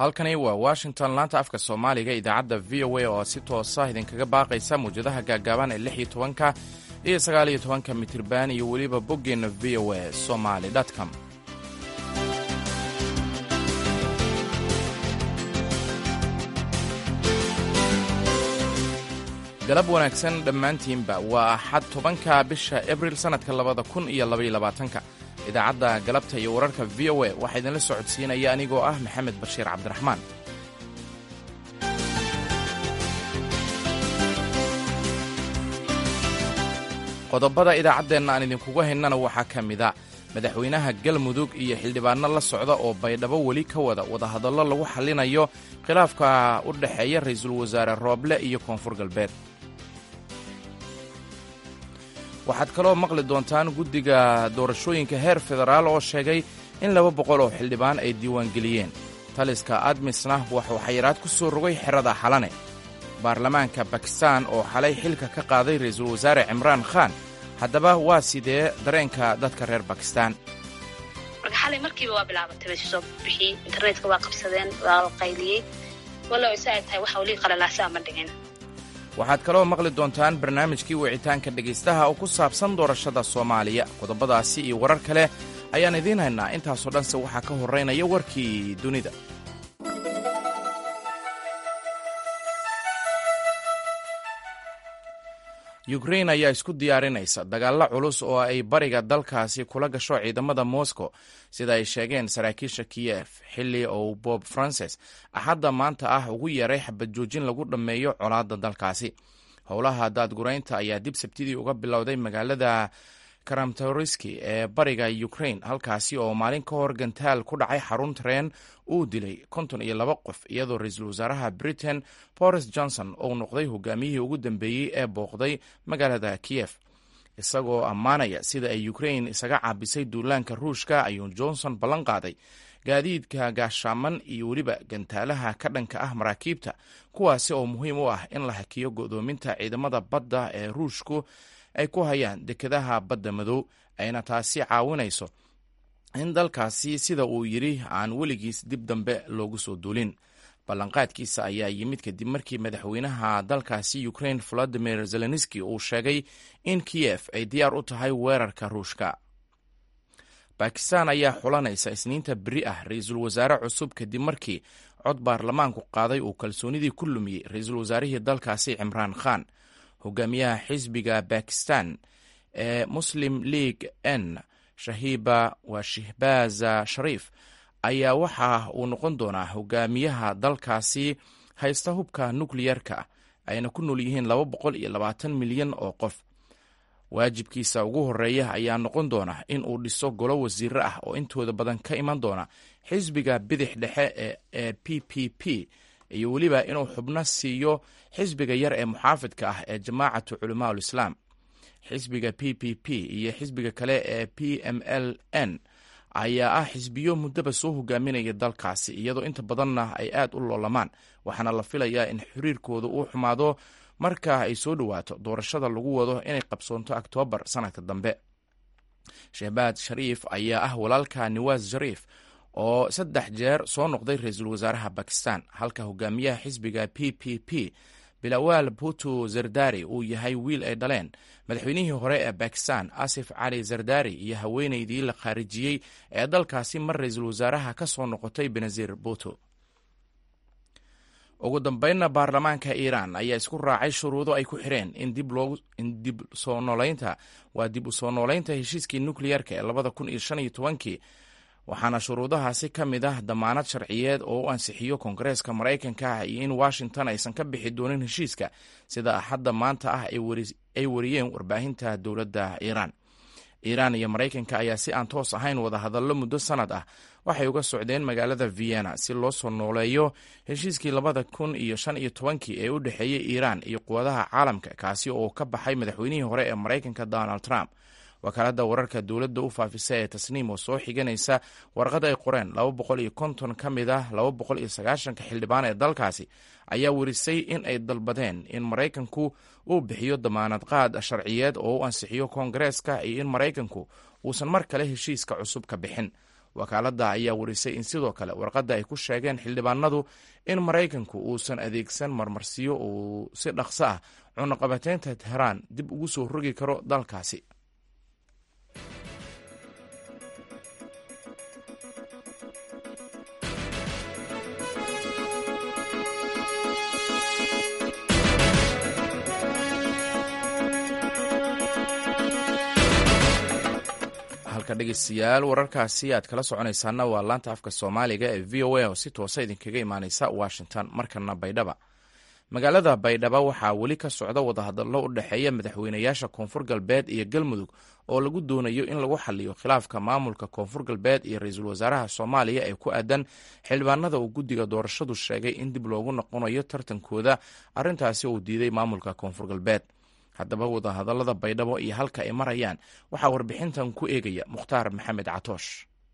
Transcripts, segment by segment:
halkani waa washington laanta afka soomaaliga idaacadda v o a oo si toosa idinkaga baaqaysa mawjadaha gaagaaban ee lix iyo tobanka iyo sagaal iyo tobanka mitirban iyo weliba boggeenna v o a somaly com galab wanaagsan dhammaantiinba waa axad tobanka bisha abril sannadka labada kun iyo labaiyo labaatanka idaacadda galabta iyo wararka v o a waxaa idinla socodsiinaya anigoo ah maxamed bashiir cabdiraxmaan qodobada idaacaddeenna aan idinkugu haynana waxaa ka mida madaxweynaha galmudug iyo xildhibaanno la socda oo baydhabo weli ka wada wadahadallo lagu xallinayo khilaafka u dhexeeya ra'iisul wasaare rooble iyo koonfur galbeed waxaad kaloo maqli doontaan guddiga doorashooyinka heer federaal oo sheegay in laba boqol oo xildhibaan ay diiwaangeliyeen taliska admisna waxuu xayiraad ku soo rogay xerada xalane baarlamaanka bakistan oo xalay xilka ka qaaday ra'iisul wasaare cimraan khaan haddaba waa sidee dareenka dadka reer bakistan marka xalay markiiba waa bilaabatay bay soo bixiyey internetka waa qabsadeen waa la qayliyey walow isa ay tahay waxa weli qalalaasa ama dhigin waxaad kaloo maqli doontaan barnaamijkii wicitaanka dhegaystaha oo ku saabsan doorashada soomaaliya qodobadaasi iyo warar kale ayaan idiin haynaa intaasoo dhanse waxaa ka horraynaya warkii dunida yukrain ayaa isku diyaarinaysa dagaallo culus oo ay bariga dalkaasi kula gasho ciidamada moscow sida ay sheegeen saraakiisha kiyef xilli uu bob frances axadda maanta ah ugu yeeray xabad joojin lagu dhammeeyo colaadda dalkaasi howlaha daadguraynta ayaa dib sabtidii uga bilowday magaalada karamtoriski ee bariga ukrain halkaasi oo maalin ka hor gantaal ku dhacay xarun tareen uu dilay konton iyo laba qof iyadoo ra-iisul wasaaraha britain boris johnson uu noqday hogaamiyihii ugu dambeeyey ee booqday magaalada kiyef isagoo ammaanaya sida ay ukrain isaga caabisay duulaanka ruushka ayuu johnson ballan qaaday gaadiidka gaashaaman iyo weliba gantaalaha ka dhanka ah maraakiibta kuwaasi oo muhiim u ah in la hakiyo go'doominta ciidamada badda ee ruushku ay ku hayaan dekedaha badda madow ayna taasi caawinayso in dalkaasi sida uu yidhi aan weligiis dib dambe loogu soo duulin ballanqaadkiisa ayaa yimid kadib markii madaxweynaha dalkaasi ukrain valadimir zelenski uu sheegay in kiyef ay diyaar u tahay weerarka ruushka bakistan ayaa xulanaysa isniinta beri ah ra-iisul wasaare cusub kadib markii cod baarlamaanku qaaday uu kalsoonidii ku lumiyey ra-iisul wasaarihii dalkaasi cimraan khan hogaamiyaha xisbiga bakistan ee muslim league n shahiba waa shihbaaza shariif ayaa waxa uu noqon doonaa hogaamiyaha dalkaasi haysta hubka nukliyerka ayna ku nool yihiin laba boqol iyo labaatan milyan oo qof waajibkiisa ugu horeeya ayaa noqon doona in uu dhiso golo wasiiro ah oo intooda badan ka iman doona xisbiga bidix dhexe ee p p p iyo weliba inuu xubno siiyo xisbiga yar ee muxaafidka ah ee jamaacatu culamaa ulislaam xisbiga p p p iyo xisbiga kale ee p m l n ayaa ah xisbiyo muddaba soo hogaaminaya dalkaasi iyadoo inta badanna ay aad u loolamaan waxaana la filayaa in xiriirkooda uu xumaado marka ay soo dhowaato doorashada lagu wado inay qabsoonto oktoobar sanadka dambe shehbaad shariif ayaa ah walaalka niwaas shariif oo saddex jeer soo noqday ra-iisul wasaaraha bakistan halka hogaamiyaha xisbiga p p p bilawaal putu zardari uu yahay wiil ay dhaleen madaxweynihii hore ee bakistan asif cali zardari iyo haweeneydii la khaarijiyey ee dalkaasi mar ra-iisul wasaaraha ka soo noqotay benazir puto ugu dambeynna baarlamaanka iiraan ayaa isku raacay shuruudo ay ku xireen in dib soo noolaynta waa dib u soo noolaynta heshiiskii nukliyerka ee labada kun iyo shan iyo tobankii waxaana shuruudahaasi ka mid ah damaanad sharciyeed oo u ansixiyo koongareeska maraykanka iyo in washington aysan ka bixi doonin heshiiska sida axadda maanta ah ay wariyeen warbaahinta dowladda iiraan iiraan iyo maraykanka ayaa si aan toos ahayn wadahadallo muddo sanad ah waxay uga socdeen magaalada vienna si loo soo nooleeyo heshiiskii labada kun iyo shan iyo tobankii ee u dhexeeyey iiraan iyo quwadaha caalamka kaasi oo ka baxay madaxweynihii hore ee maraykanka donald trump wakaaladda wararka dowladda u faafisa ee tasniim oo soo xiganaysa warqad ay qoreen laba boqol iyo konton ka mid ah laba boqol iyo sagaashanka xildhibaan ee dalkaasi ayaa werisay in ay dalbadeen in maraykanku uu bixiyo damaanad qaad sharciyeed oo u ansixiyo koongareeska iyo in maraykanku uusan mar kale heshiiska cusub ka bixin wakaaladda ayaa warisay in sidoo kale warqadda ay ku sheegeen xildhibaanadu in maraykanku uusan adeegsan marmarsiyo uu si dhaqso ah cunaqabateynta tehraan dib ugu soo rogi karo dalkaasi dhegeystayaal wararkaasi aad kala soconaysaana waa laanta afka soomaaliga ee v o a oo si toosa idinkaga imaaneysa washington markana baydhaba magaalada baydhaba waxaa weli ka socda wadahadallo u dhexeeya madaxweynayaasha koonfur galbeed iyo galmudug oo lagu doonayo in lagu xaliyo khilaafka maamulka koonfur galbeed iyo ra-iisul wasaaraha soomaaliya ee ku aadan xildhibaanada uu guddiga doorashadu sheegay in dib loogu noqonayo tartankooda arrintaasi uu diiday maamulka koonfur galbeed haddaba wadahadallada baydhabo iyo halka ay marayaan waxaa warbixintan ku eegaya mukhtaar maxamed catoosh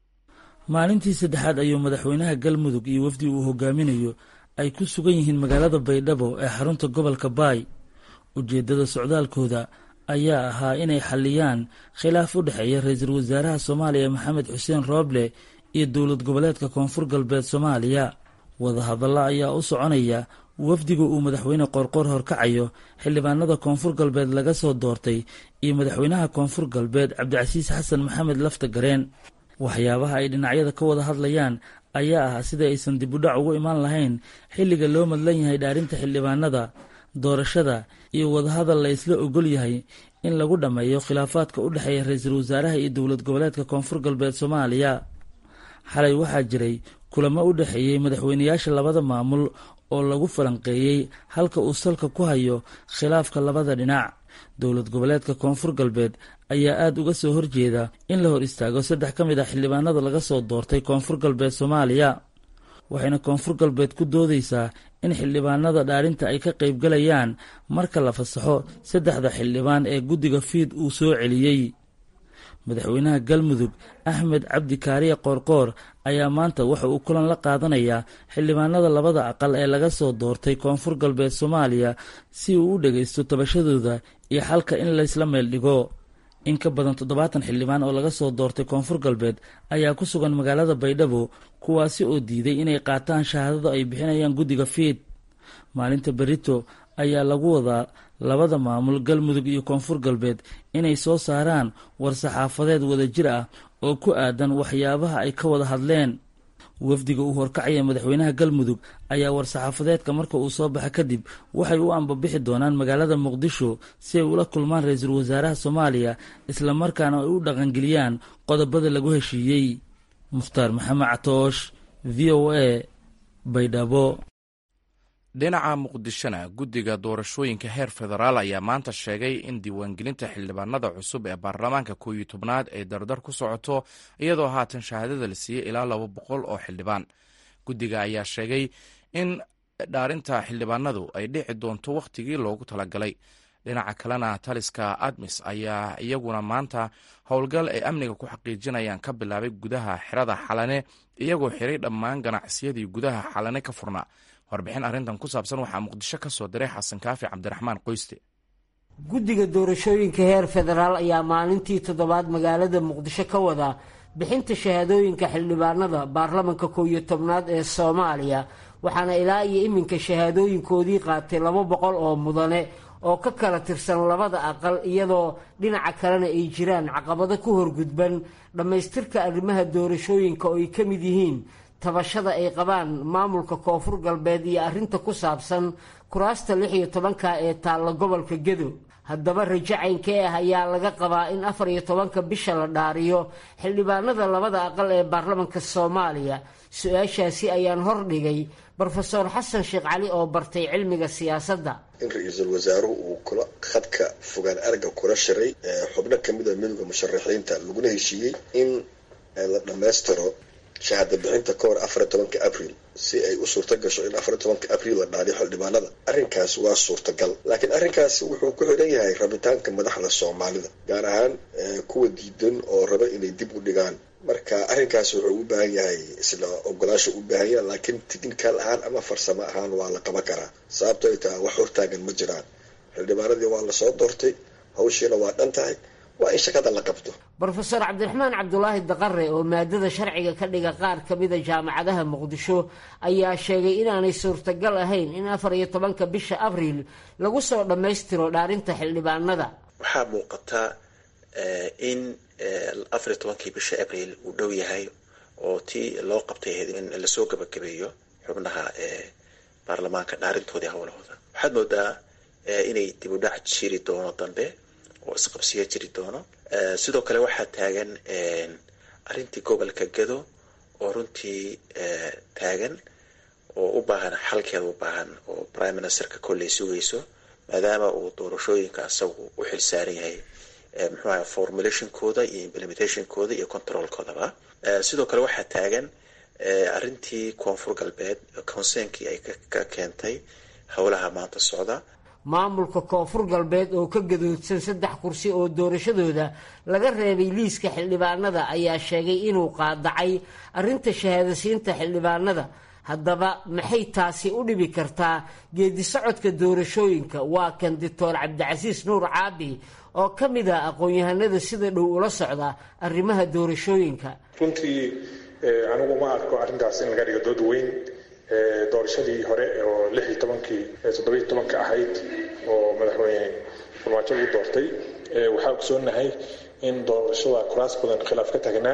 maalintii saddexaad ayuu madaxweynaha galmudug iyo wafdi uu hogaaminayo ay ku sugan yihiin magaalada baydhabo ee xarunta gobolka baay ujeeddada socdaalkooda ayaa ahaa inay xalliyaan khilaaf u dhexeeya ra-iisul wasaaraha soomaaliya maxamed xuseen rooble iyo dowlad goboleedka koonfur galbeed soomaaliya wadahadallo ayaa u soconaya wafdiga uu madaxweyne qoorqoor horkacayo xildhibaanada koonfur galbeed laga soo doortay iyo madaxweynaha koonfur galbeed cabdicasiis xasan maxamed lafta gareen waxyaabaha ay dhinacyada ka wada hadlayaan ayaa ah sida aysan dibudhac ugu imaan lahayn xilliga loo madlan yahay dhaarinta xildhibaanada doorashada iyo wadahadal la isla ogol yahay in lagu dhammeeyo khilaafaadka u dhexeeya ra-iisul wasaaraha iyo dowlad goboleedka koonfur galbeed soomaaliya xalay waxaa jiray kulamo u dhexeeyey madaxweynayaasha labada maamul oo lagu falanqeeyey halka uu salka ku hayo khilaafka labada dhinac dowlad goboleedka koonfur galbeed ayaa aada uga soo horjeeda in la hor istaago saddex ka mid ah xildhibaanada laga soo doortay koonfur galbeed soomaaliya waxayna koonfur galbeed ku doodeysaa in xildhibaanada dhaarinta ay ka qaybgalayaan marka la fasaxo saddexda xildhibaan ee guddiga fiid uu soo celiyey madaxweynaha galmudug axmed cabdi kaariye qoorqoor ayaa maanta waxa uu kulan la qaadanayaa xildhibaanada labada aqal ee laga soo doortay koonfur galbeed soomaaliya si uu u dhagaysto tabashadooda iyo xalka in laysla meel dhigo in ka badan toddobaatan xildhibaan oo laga soo doortay koonfur galbeed ayaa ku sugan magaalada baydhabo kuwaasi oo diiday inay qaataan shahaadada ay bixinayaan guddiga fiid maalinta berito ayaa lagu wadaa labada maamul galmudug iyo koonfur galbeed inay soo saaraan war-saxaafadeed wadajir ah oo ku aadan waxyaabaha ay ka wada hadleen wafdiga uu horkacaya madaxweynaha galmudug ayaa war-saxaafadeedka marka uu soo baxa kadib waxay u ambabixi doonaan magaalada muqdisho si ay ula kulmaan ra-iisul wasaaraha soomaaliya islamarkaana ay u dhaqangeliyaan qodobada lagu heshiiyey mukhtaar maxamed catoosh v o a baydhabo dhinaca muqdishona guddiga doorashooyinka heer federaal ayaa maanta sheegay in diiwaangelinta xildhibaanada cusub ee baarlamaanka koow iyo tobnaad ay dardar ku socoto iyadoo haatan shahaadada la siiyey ilaa laba boqol oo xildhibaan guddiga ayaa sheegay in dhaarinta xildhibaanadu ay dhici doonto wakhtigii loogu talagalay dhinaca kalena taliska admis ayaa iyaguna maanta howlgal ay amniga ku xaqiijinayaan ka bilaabay gudaha xerada xalane iyagoo xiray dhammaan ganacsiyadii gudaha xalane ka furnaa warbixin arrintan ku saabsan waxaa muqdisho ka soo diray xasan kaafi cabdiraxmaan qoyste guddiga doorashooyinka heer federaal ayaa maalintii toddobaad magaalada muqdisho ka wada bixinta shahaadooyinka xildhibaanada baarlamanka kow iyo tobnaad ee soomaaliya waxaana ilaa iyo iminka shahaadooyinkoodii qaatay laba boqol oo mudane oo ka kala tirsan labada aqal iyadoo dhinaca kalena ay jiraan caqabado ku horgudban dhammaystirka arrimaha doorashooyinka oo ay ka mid yihiin tabashada ay qabaan maamulka koonfur galbeed iyo arrinta ku saabsan kuraasta lix iyo tobanka ee taalla gobolka gedo haddaba rajo caynkee ah ayaa laga qabaa in afar iyo tobanka bisha la dhaariyo xildhibaanada labada aqal ee baarlamanka soomaaliya su-aashaasi ayaan hordhigay brofeor xasan sheekh cali oo bartay cilmiga siyaasadda in ra-iisul wasaaruhu uu kula khadka fogaan aragga kula shiray xubno kamid a midowda musharaxiinta laguna heshiiyey in la dhammaystiro shahaada bixinta ka hor afariy tobanka abril si ay u suurta gasho in afariy tobanka abril la dhaariyo xildhibaanada arrinkaas waa suurtagal laakiin arrinkaas wuxuu ku xidhan yahay rabitaanka madaxda soomaalida gaar ahaan kuwa diidan oo raba inay dib u dhigaan marka arrinkaas wuxuu u baahan yahay isla ogolaasha u baahan yahay laakiin technical ahaan ama farsamo ahaan waa la qaban karaa sababto ay tahay wax hortaagan ma jiraan xildhibaanadii waa lasoo doortay hawshiina waa dhan tahay waa in shaqada la qabto brofeor cabdiraxmaan cabdulaahi daqare oo maadada sharciga ka dhiga qaar ka mida jaamacadaha muqdisho ayaa sheegay inaanay suurtagal ahayn in afar iyo tobanka bisha abriil lagu soo dhammaystiro dhaarinta xildhibaanada waxaa muuqata in afariyo tobankii bisha abriil uu dhow yahay oo tii loo qabtay ahayd in lasoo gabagabeeyo xubnaha baarlamaanka dhaarintoodii howlahooda waxaad moodaa inay dib u dhac jiri doono dambe oo isqabsiyo jiri doono sidoo kale waxaa taagan arrintii gobolka gado oo runtii taagan oo u baahan xalkeeda u baahan oo prime ministerka kolley sugayso maadaama uu doorashooyinka isagu u xil saaran yahay muxuu aha formulationkooda iyo implementationkooda iyo controlkoodaba sidoo kale waxaa taagan arrintii koonfur galbeed conseenkii ay ka keentay howlaha maanta socda maamulka koonfur galbeed oo ka gadoodsan saddex kursi oo doorashadooda laga reebay liiska xildhibaanada ayaa sheegay inuu qaadacay arrinta shahaadasiinta xildhibaanada haddaba maxay taasi u dhibi kartaa geedi socodka doorashooyinka waa kan doctor cabdicasiis nuur caabi oo ka mid ah aqoon-yahanada sida dhow ula socda arrimaha doorashooyinka runtii anigu ma arko arrintaas in laga dhigo dood weyn doorashadii hore oo lix iyo tobankii toddobiyo tobanka ahayd oo madaxweyne farmaajo lagu doortay waxaa ogsoonahay in doorashada kuraas badan khilaaf ka tagnaa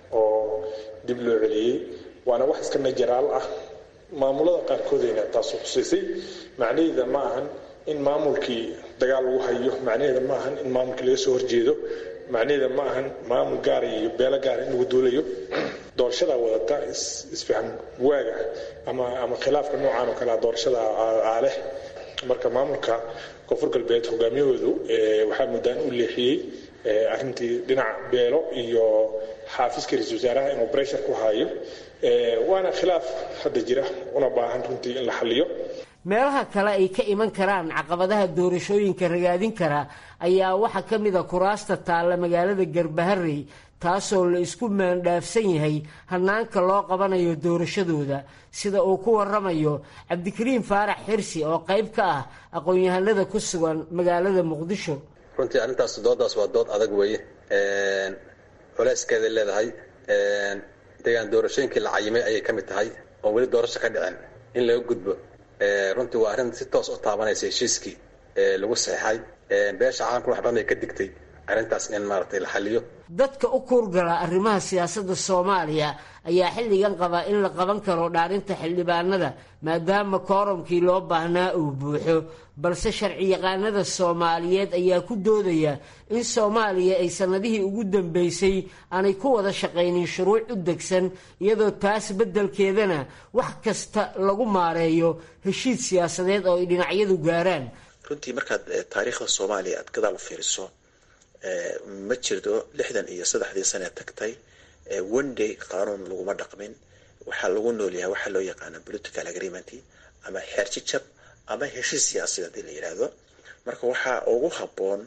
oo dib loo celiyey waana wax iska najaraal ah maamulada qaarkoodayna taasu xusiisay macnaheeda ma ahan in maamulkii dagaal lagu hayo macnaheeda ma ahan in maamulkii laga soo horjeedo macnaheeda ma ahan maamul gaara iyo beelo gaara in lagu duulayo doorashadaa wadata isfahan waaga ama ama khilaafka noocan oo kalea doorashada aaleh marka maamulka koonfur galbeed hogaamiyahoodu waxaa muddaan u leexiyey arrintii dhinac beelo iyo xaafiska ra-isul wasaaraha inuu breshar ku haayo waana khilaaf hadda jira una baahan runtii in la xaliyo meelaha kale ay ka iman karaan caqabadaha doorashooyinka ragaadin kara ayaa waxaa ka mid a kuraasta taalla magaalada garbaharey taasoo la isku maandhaafsan yahay hanaanka loo qabanayo doorashadooda sida uu ku waramayo cabdikariim faarax xirsi oo qayb ka ah aqoon-yahanada ku sugan magaalada muqdisho runtii arrintaas doodaas waa dood adag weeye culeyskeeday leedahay deegaan doorashooyinkii la cayimay ayay ka mid tahay oon weli doorasho ka dhicin in laga gudbo runtii waa arrin si toos u taabanaysa heshiiskii lagu saxeixay beesha caalamka wax badan ay ka digtay arrintaas in maaragtay la xaliyo dadka u kuurgala arrimaha siyaasadda soomaaliya ayaa xilligan qaba in la qaban karo dhaarinta xildhibaanada maadaama kooromkii loo baahnaa uu buuxo balse sharciyaqaanada soomaaliyeed ayaa ku doodaya in soomaaliya ay sannadihii ugu dambeysay aanay ku wada shaqaynin shuruuc u degsan iyadoo taas beddelkeedana wax kasta lagu maareeyo heshiis siyaasadeed oo ay dhinacyadu gaaraan runtii markaad taariikhda soomaaliya aad gadaal u fiiriso ma jirto lixdan iyo saddexdii sane tagtay one day qaanuun laguma dhaqmin waxaa lagu noolyahay waxaa loo yaqaana political agreement ama xeerjijab ama heshiis siyaasiya hadii la yidhaahdo marka waxaa ugu habboon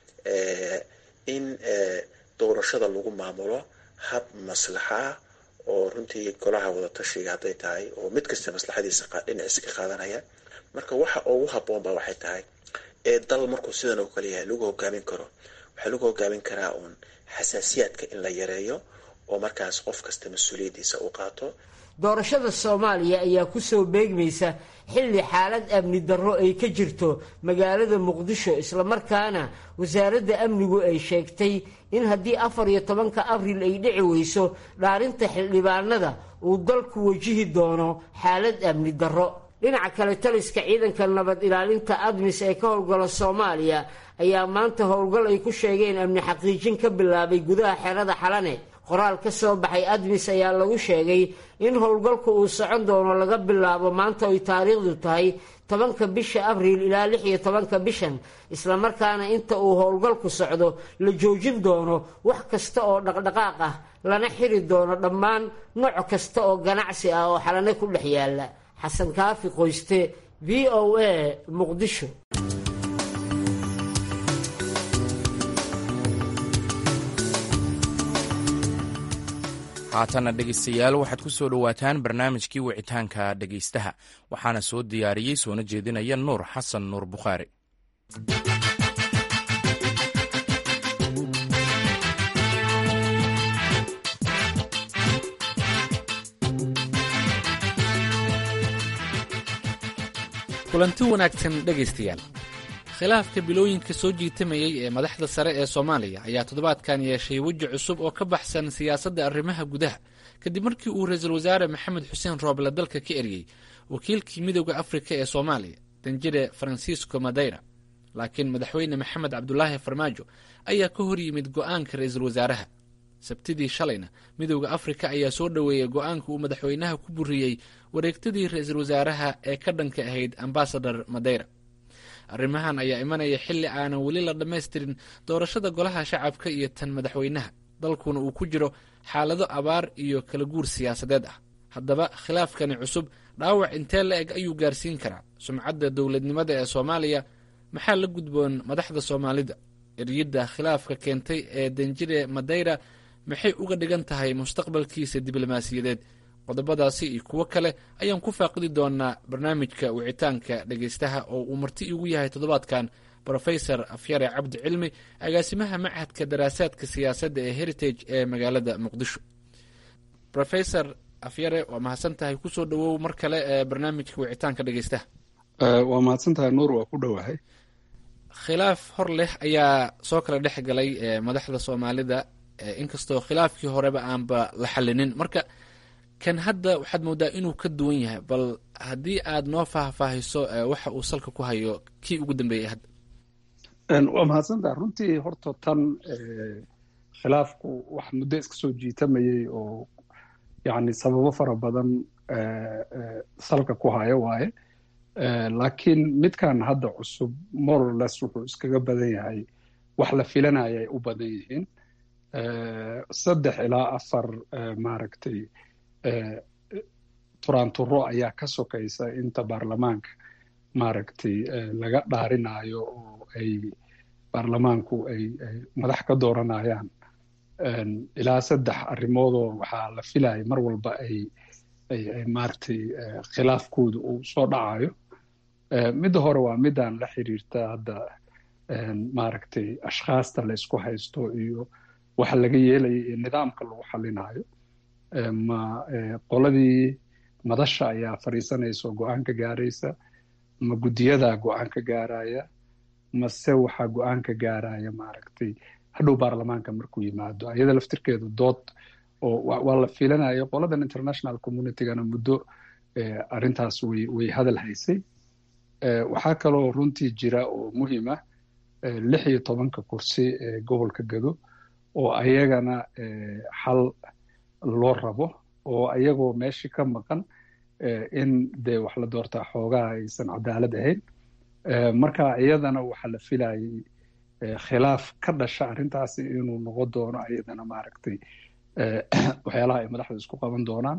in doorashada lagu maamulo hab maslaxa ah oo runtii golaha wadatashiga hadday tahay oo mid kasta maslaxadiisa dhinaciisa ka qaadanaya marka waxa ugu habboon ba waxay tahay ee dal markuu sidan oo kale yahay lagu hogaamin karo waxaa lagu hogaamin karaa uun xasaasiyaadka in la yareeyo oo markaas qof kasta mas-uuliyaddiisa u qaato doorashada soomaaliya ayaa kusoo beegmaysa xilli xaalad amni darro ay ka jirto magaalada muqdisho islamarkaana wasaaradda amnigu ay sheegtay in haddii afar iyo tobanka abriil ay dhici weyso dhaarinta xildhibaanada uu dalku wajihi doono xaalad amni darro dhinaca kale taliska ciidanka nabad ilaalinta admis ee ka howlgala soomaaliya ayaa maanta howlgal ay ku sheegeen amni xaqiijin ka bilaabay gudaha xerada xalane qoraal ka soo baxay admis ayaa lagu sheegay in howlgalku uu socon doono laga bilaabo maanta ay taariikhdu tahay tobanka bisha abriil ilaa lix iyo tobanka bishan islamarkaana inta uu howlgalku socdo la joojin doono wax kasta oo dhaqdhaqaaq ah lana xiri doono dhammaan nooc kasta oo ganacsi ah oo xalane ku dhex yaala xasan kaafi qoyste v o a muqdisho haatana dhegaystayaal waxaad ku soo dhowaataan barnaamijkii wicitaanka dhegaystaha waxaana soo diyaariyey soona jeedinaya nuur xasan nuur bukhaari kulanti wanaagsan dhegaystayaal khilaafka bilooyinka soo jiitamayey ee madaxda sare ee soomaaliya ayaa toddobaadkan yeeshay weji cusub oo ka baxsan siyaasadda arrimaha gudaha kadib markii uu ra-iisul wasaare maxamed xuseen rooble dalka ka eryey wakiilkii midooda afrika ee soomaaliya danjire faransiisco madeyra laakiin madaxweyne maxamed cabdulaahi farmaajo ayaa ka hor yimid go'aanka ra-iisul wasaaraha sabtidii shalayna midooda afrika ayaa soo dhoweeyey go'aanka uu madaxweynaha ku buriyey wareegtadii ra-iisul wasaaraha ee ka dhanka ahayd ambasador madeyra arrimahan ayaa imanaya xilli aanan weli la dhammaystirin doorashada golaha shacabka iyo tan madaxweynaha dalkuna uu ku jiro xaalado abaar iyo kala guur siyaasadeed ah haddaba khilaafkani cusub dhaawac intee la eg ayuu gaarsiin karaa sumcadda dowladnimada ee soomaaliya maxaa la gudboon madaxda soomaalida eryidda khilaafka keentay ee danjire madeyra maxay uga dhigan tahay mustaqbalkiisa diblomaasiyadeed qodobadaasi iyo kuwo kale ayaan ku faaqidi doonaa barnaamijka wicitaanka dhegaystaha oo uu marti igu yahay toddobaadkan brofesor afyare cabdi cilmi agaasimaha machadka daraasaadka siyaasadda ee heritage ee magaalada muqdisho rofesor afyare waa mahadsan tahay kusoo dhawow mar kale ee barnaamijka wicitaanka dhegaystaha waa mahadsan tahay nuur waa ku dhowahay khilaaf hor leh ayaa soo kala dhex galay madaxda soomaalida inkastoo khilaafkii horeba aanba la xalinin marka kan hadda waxaad moodaa inuu ka duwan yahay bal haddii aad noo faahfaahiso waxa uu salka ku hayo kii ugu dambeeyey hadda waa mahadsantaha runtii horta tan khilaafku wax muddo iska soo jiitamayey oo yani sababo fara badan salka ku haya waaye laakiin midkan hadda cusub morales wuxuu iskaga badan yahay wax la filanaya ay u badan yihiin saddex ilaa afar maaragtay turaanturo ayaa ka sokaysa inta baarlamaanka maaragtay laga dhaarinayo oo ay baarlamaanku ay ay madax ka dooranayaan ilaa saddex arrimoodoo waxaa la filaya mar walba ay ay ay maaragtay khilaafkooda uu soo dhacayo midda hore waa midaan la xiriirta hadda maaragtay ashkhaasta la isku haysto iyo waxa laga yeelaya iyo nidaamka lagu xalinayo ma qoladii madasha ayaa fadhiisanaysa oo go-aan ka gaaraysa ma guddiyadaa go-aan ka gaaraya mase waxaa go-aan ka gaaraya maaragtay hadhow baarlamaanka markuu yimaado ayada laftirkeedu dood oo waa la filanaya qoladan international communitygana muddo arrintaas way way hadal haysay waxaa kaloo runtii jira oo muhiima lix iyo tobanka kursi ee gobolka gado oo ayagana xal loo rabo oo ayagoo meeshii ka maqan in dee wax la doortaa xoogaha aysan cadaalad ahayn marka iyadana waxaa la filayay khilaaf ka dhasha arrintaasi inuu noqon doono ayadana maaragtay waxyaalaha ay madaxda isku qaban doonaan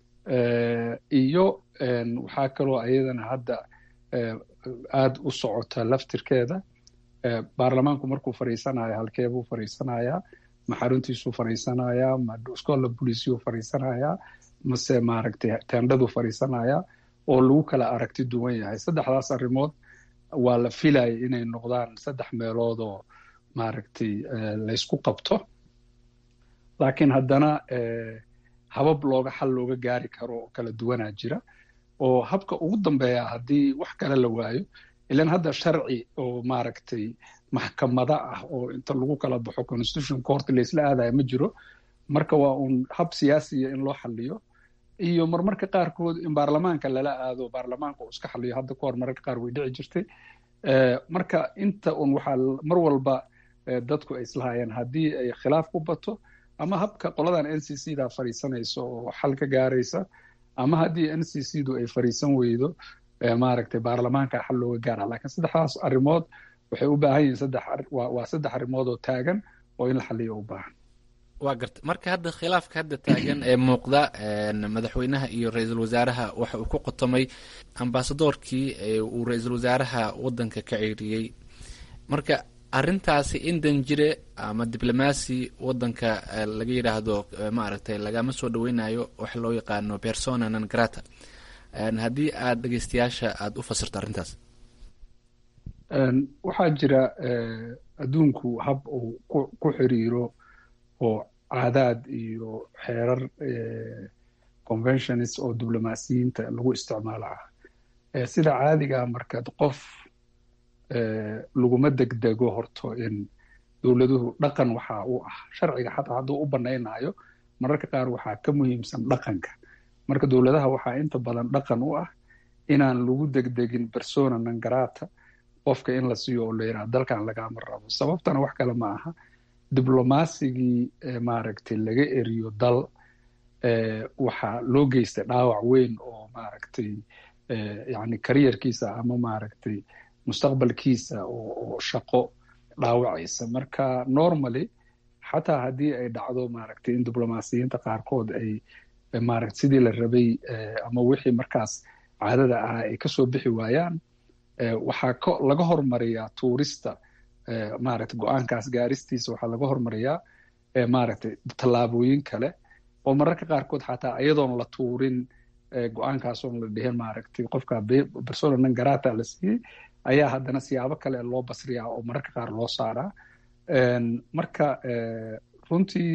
iyo waxaa kaloo ayadana hadda aada u socota laftirkeeda baarlamaanku markuu fadhiisanayo halkeebuu fadhiisanayaa ma xaruntiisuu fadhiisanayaa ma scola boliciyuu fadhiisanayaa mase maaragtay tendhaduu fadhiisanayaa oo lagu kala aragti duwan yahay saddexdaas arrimood waa la filayay inay noqdaan saddex meelood oo maaragtay laysku qabto laakiin haddana habab looga xal looga gaari karo oo kala duwanaa jira oo habka ugu dambeeya haddii wax kale la waayo ilan hadda sharci oo maaragtay maxkamada ah oo inta lagu kala baxo constitution court laysla aadaya ma jiro marka waa uun hab siyaasiya in loo xaliyo iyo marmarka qaarkood in baarlamaanka lala aado baarlamaanka uu iska xaliyo hadda kahor mararka qaar way dhici jirtay marka inta un waxaa mar walba dadku ay islahayeen haddii ay khilaaf ku bato ama habka qoladan n c c da fadhiisanaysa oo xal ka gaaraysa ama haddii n c c du ay fadhiisan weydo maaragtay baarlamaanka xal looga gaara lakiin saddexdaas arrimood waxay u baahan yihiin saddex waa saddex arrimood oo taagan oo in la xaliyo u baahan waa garta marka hadda khilaafka hadda taagan ee muuqda madaxweynaha iyo ra-iisul wasaaraha waxa uu ku qotomay ambasadoorkii uu ra-iisul wasaaraha waddanka ka ceeriyey marka arrintaasi in danjire ama diblomaasi waddanka laga yidhaahdo maaragtay lagama soo dhaweynayo waxa loo yaqaano persona non grata haddii aada dhegeystayaasha aada u fasirto arrintaas waxaa jira adduunku hab uu ku xiriiro oo caadaad iyo xeerar conventionist oo diblomaasiyiinta lagu isticmaalo ah sida caadigaa markaad qof laguma degdego horto in dowladuhu dhaqan waxaa u ah sharciga xataa hadduu u banaynayo mararka qaar waxaa ka muhiimsan dhaqanka marka dowladaha waxaa inta badan dhaqan u ah inaan lagu degdegin persona nangarata qofka in la siiyo oo la yidhaha dalkan lagama rabo sababtana wax kale ma aha diblomasigii maaragtay laga eriyo dal waxaa loo geystay dhaawac weyn oo maaragtay yani kariyarkiisa ama maaragtay mustaqbalkiisa oo shaqo dhaawacaysa marka normally xataa haddii ay dhacdo maaragtay in diblomasiyiinta qaarkood ay maaragta sidii la rabay ama wixii markaas caadada ah ay kasoo bixi waayaan waxaa ko laga hormariyaa tuurista maaragta go-aankaas gaaristiisa waxaa laga hormariyaa maaragtay tallaabooyin kale oo mararka qaarkood xataa iyadoon la tuurin go-aankaasoon la dhihin maaragtay qofka persona non garata la siiyey ayaa haddana siyaabo kale loo basriyaa oo mararka qaar loo saaraa marka runtii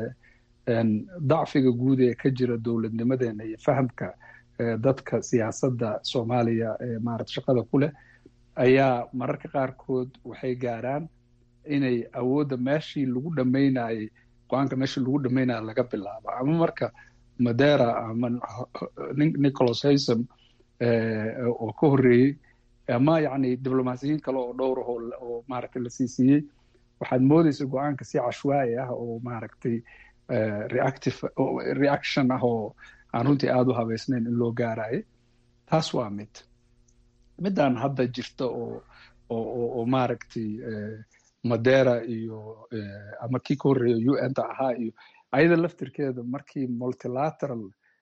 dacfiga guud ee ka jira dowladnimadeena iyo fahamka dadka siyaasadda soomaaliya ee maarata shaqada ku leh ayaa mararka qaarkood waxay gaaraan inay awoodda meeshii lagu dhammaynayey go-aanka meeshii lagu dhammaynaya laga bilaabo ama marka madera ama nicholas haysom oo ka horreeyey ama yacni diblomasiyiin kale oo dhowr ah oo maaragtay la siisiiyey waxaad moodaysa go-aanka si cashwaayi ah oo maaragtay reactive reaction ah oo aan runtii aada u habeysnayn in loo gaarayo taas waa mid midaan hadda jirta oo oo oo maaragtay madera iyo ama kii ka horreeya u n ta ahaa iyo ayada laftirkeeda markii multilateral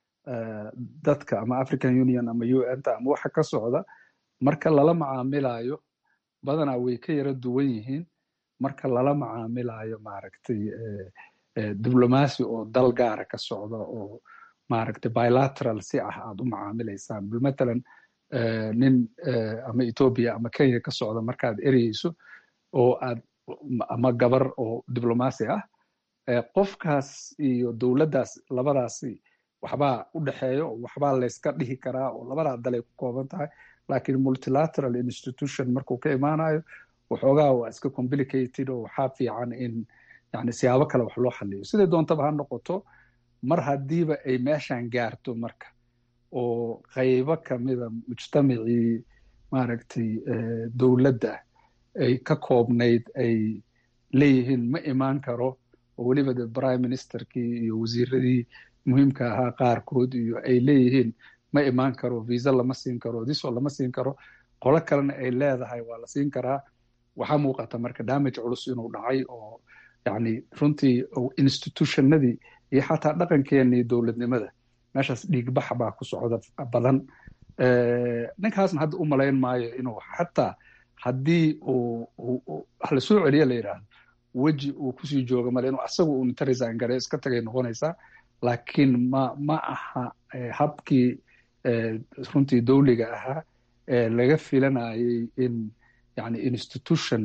dadka ama african union ama u n ta ama waxa ka socda marka lala macaamilayo badanaa way ka yara duwan yihiin marka lala macaamilayo maaragtay diblomasi oo dal gaara ka socda oo maaragtay bilateral si ah aad u macaamilaysaan matalan nin ama ethoobia ama kenya ka socda markaad ereyeyso oo aad ama gabar oo diblomasi ah qofkaas iyo dowladdaas labadaasi waxbaa u dhexeeyo waxbaa layska dhihi karaa oo labadaa dalay ku kooban tahay lakiin multilateral institution markuu ka imaanayo waxoogaa waa iska complicated oo waxaa fiican in yani siyaabo kale wax loo xaliyo siday doontaba ha noqoto mar haddiiba ay meeshan gaarto marka oo qaybo kamida mujtamacii maaragtay dowladda ay ka koobnayd ay leeyihiin ma imaan karo oo weliba de prime ministerkii iyo wasiiradii muhiimka ahaa qaarkood iyo ay leeyihiin ma imaan karo visa lama siin karo diso lama siin karo qolo kalena ay leedahay waa la siin karaa waxaa muuqata marka damage culus inuu dhacay oo yani runtii institutionadii iyo xataa dhaqankeenii dowladnimada meeshaas dhiigbax baa ku socda badan ninkaasna hadda u malayn maayo inuu xataa haddii uu wax lasoo celiya la yidhaahdo weji uu kusii jooga male inuu asaga uu inta resign gare iska tagay noqonaysaa laakiin ma ma aha habkii runtii dowliga ahaa ee laga filanayay in yani institution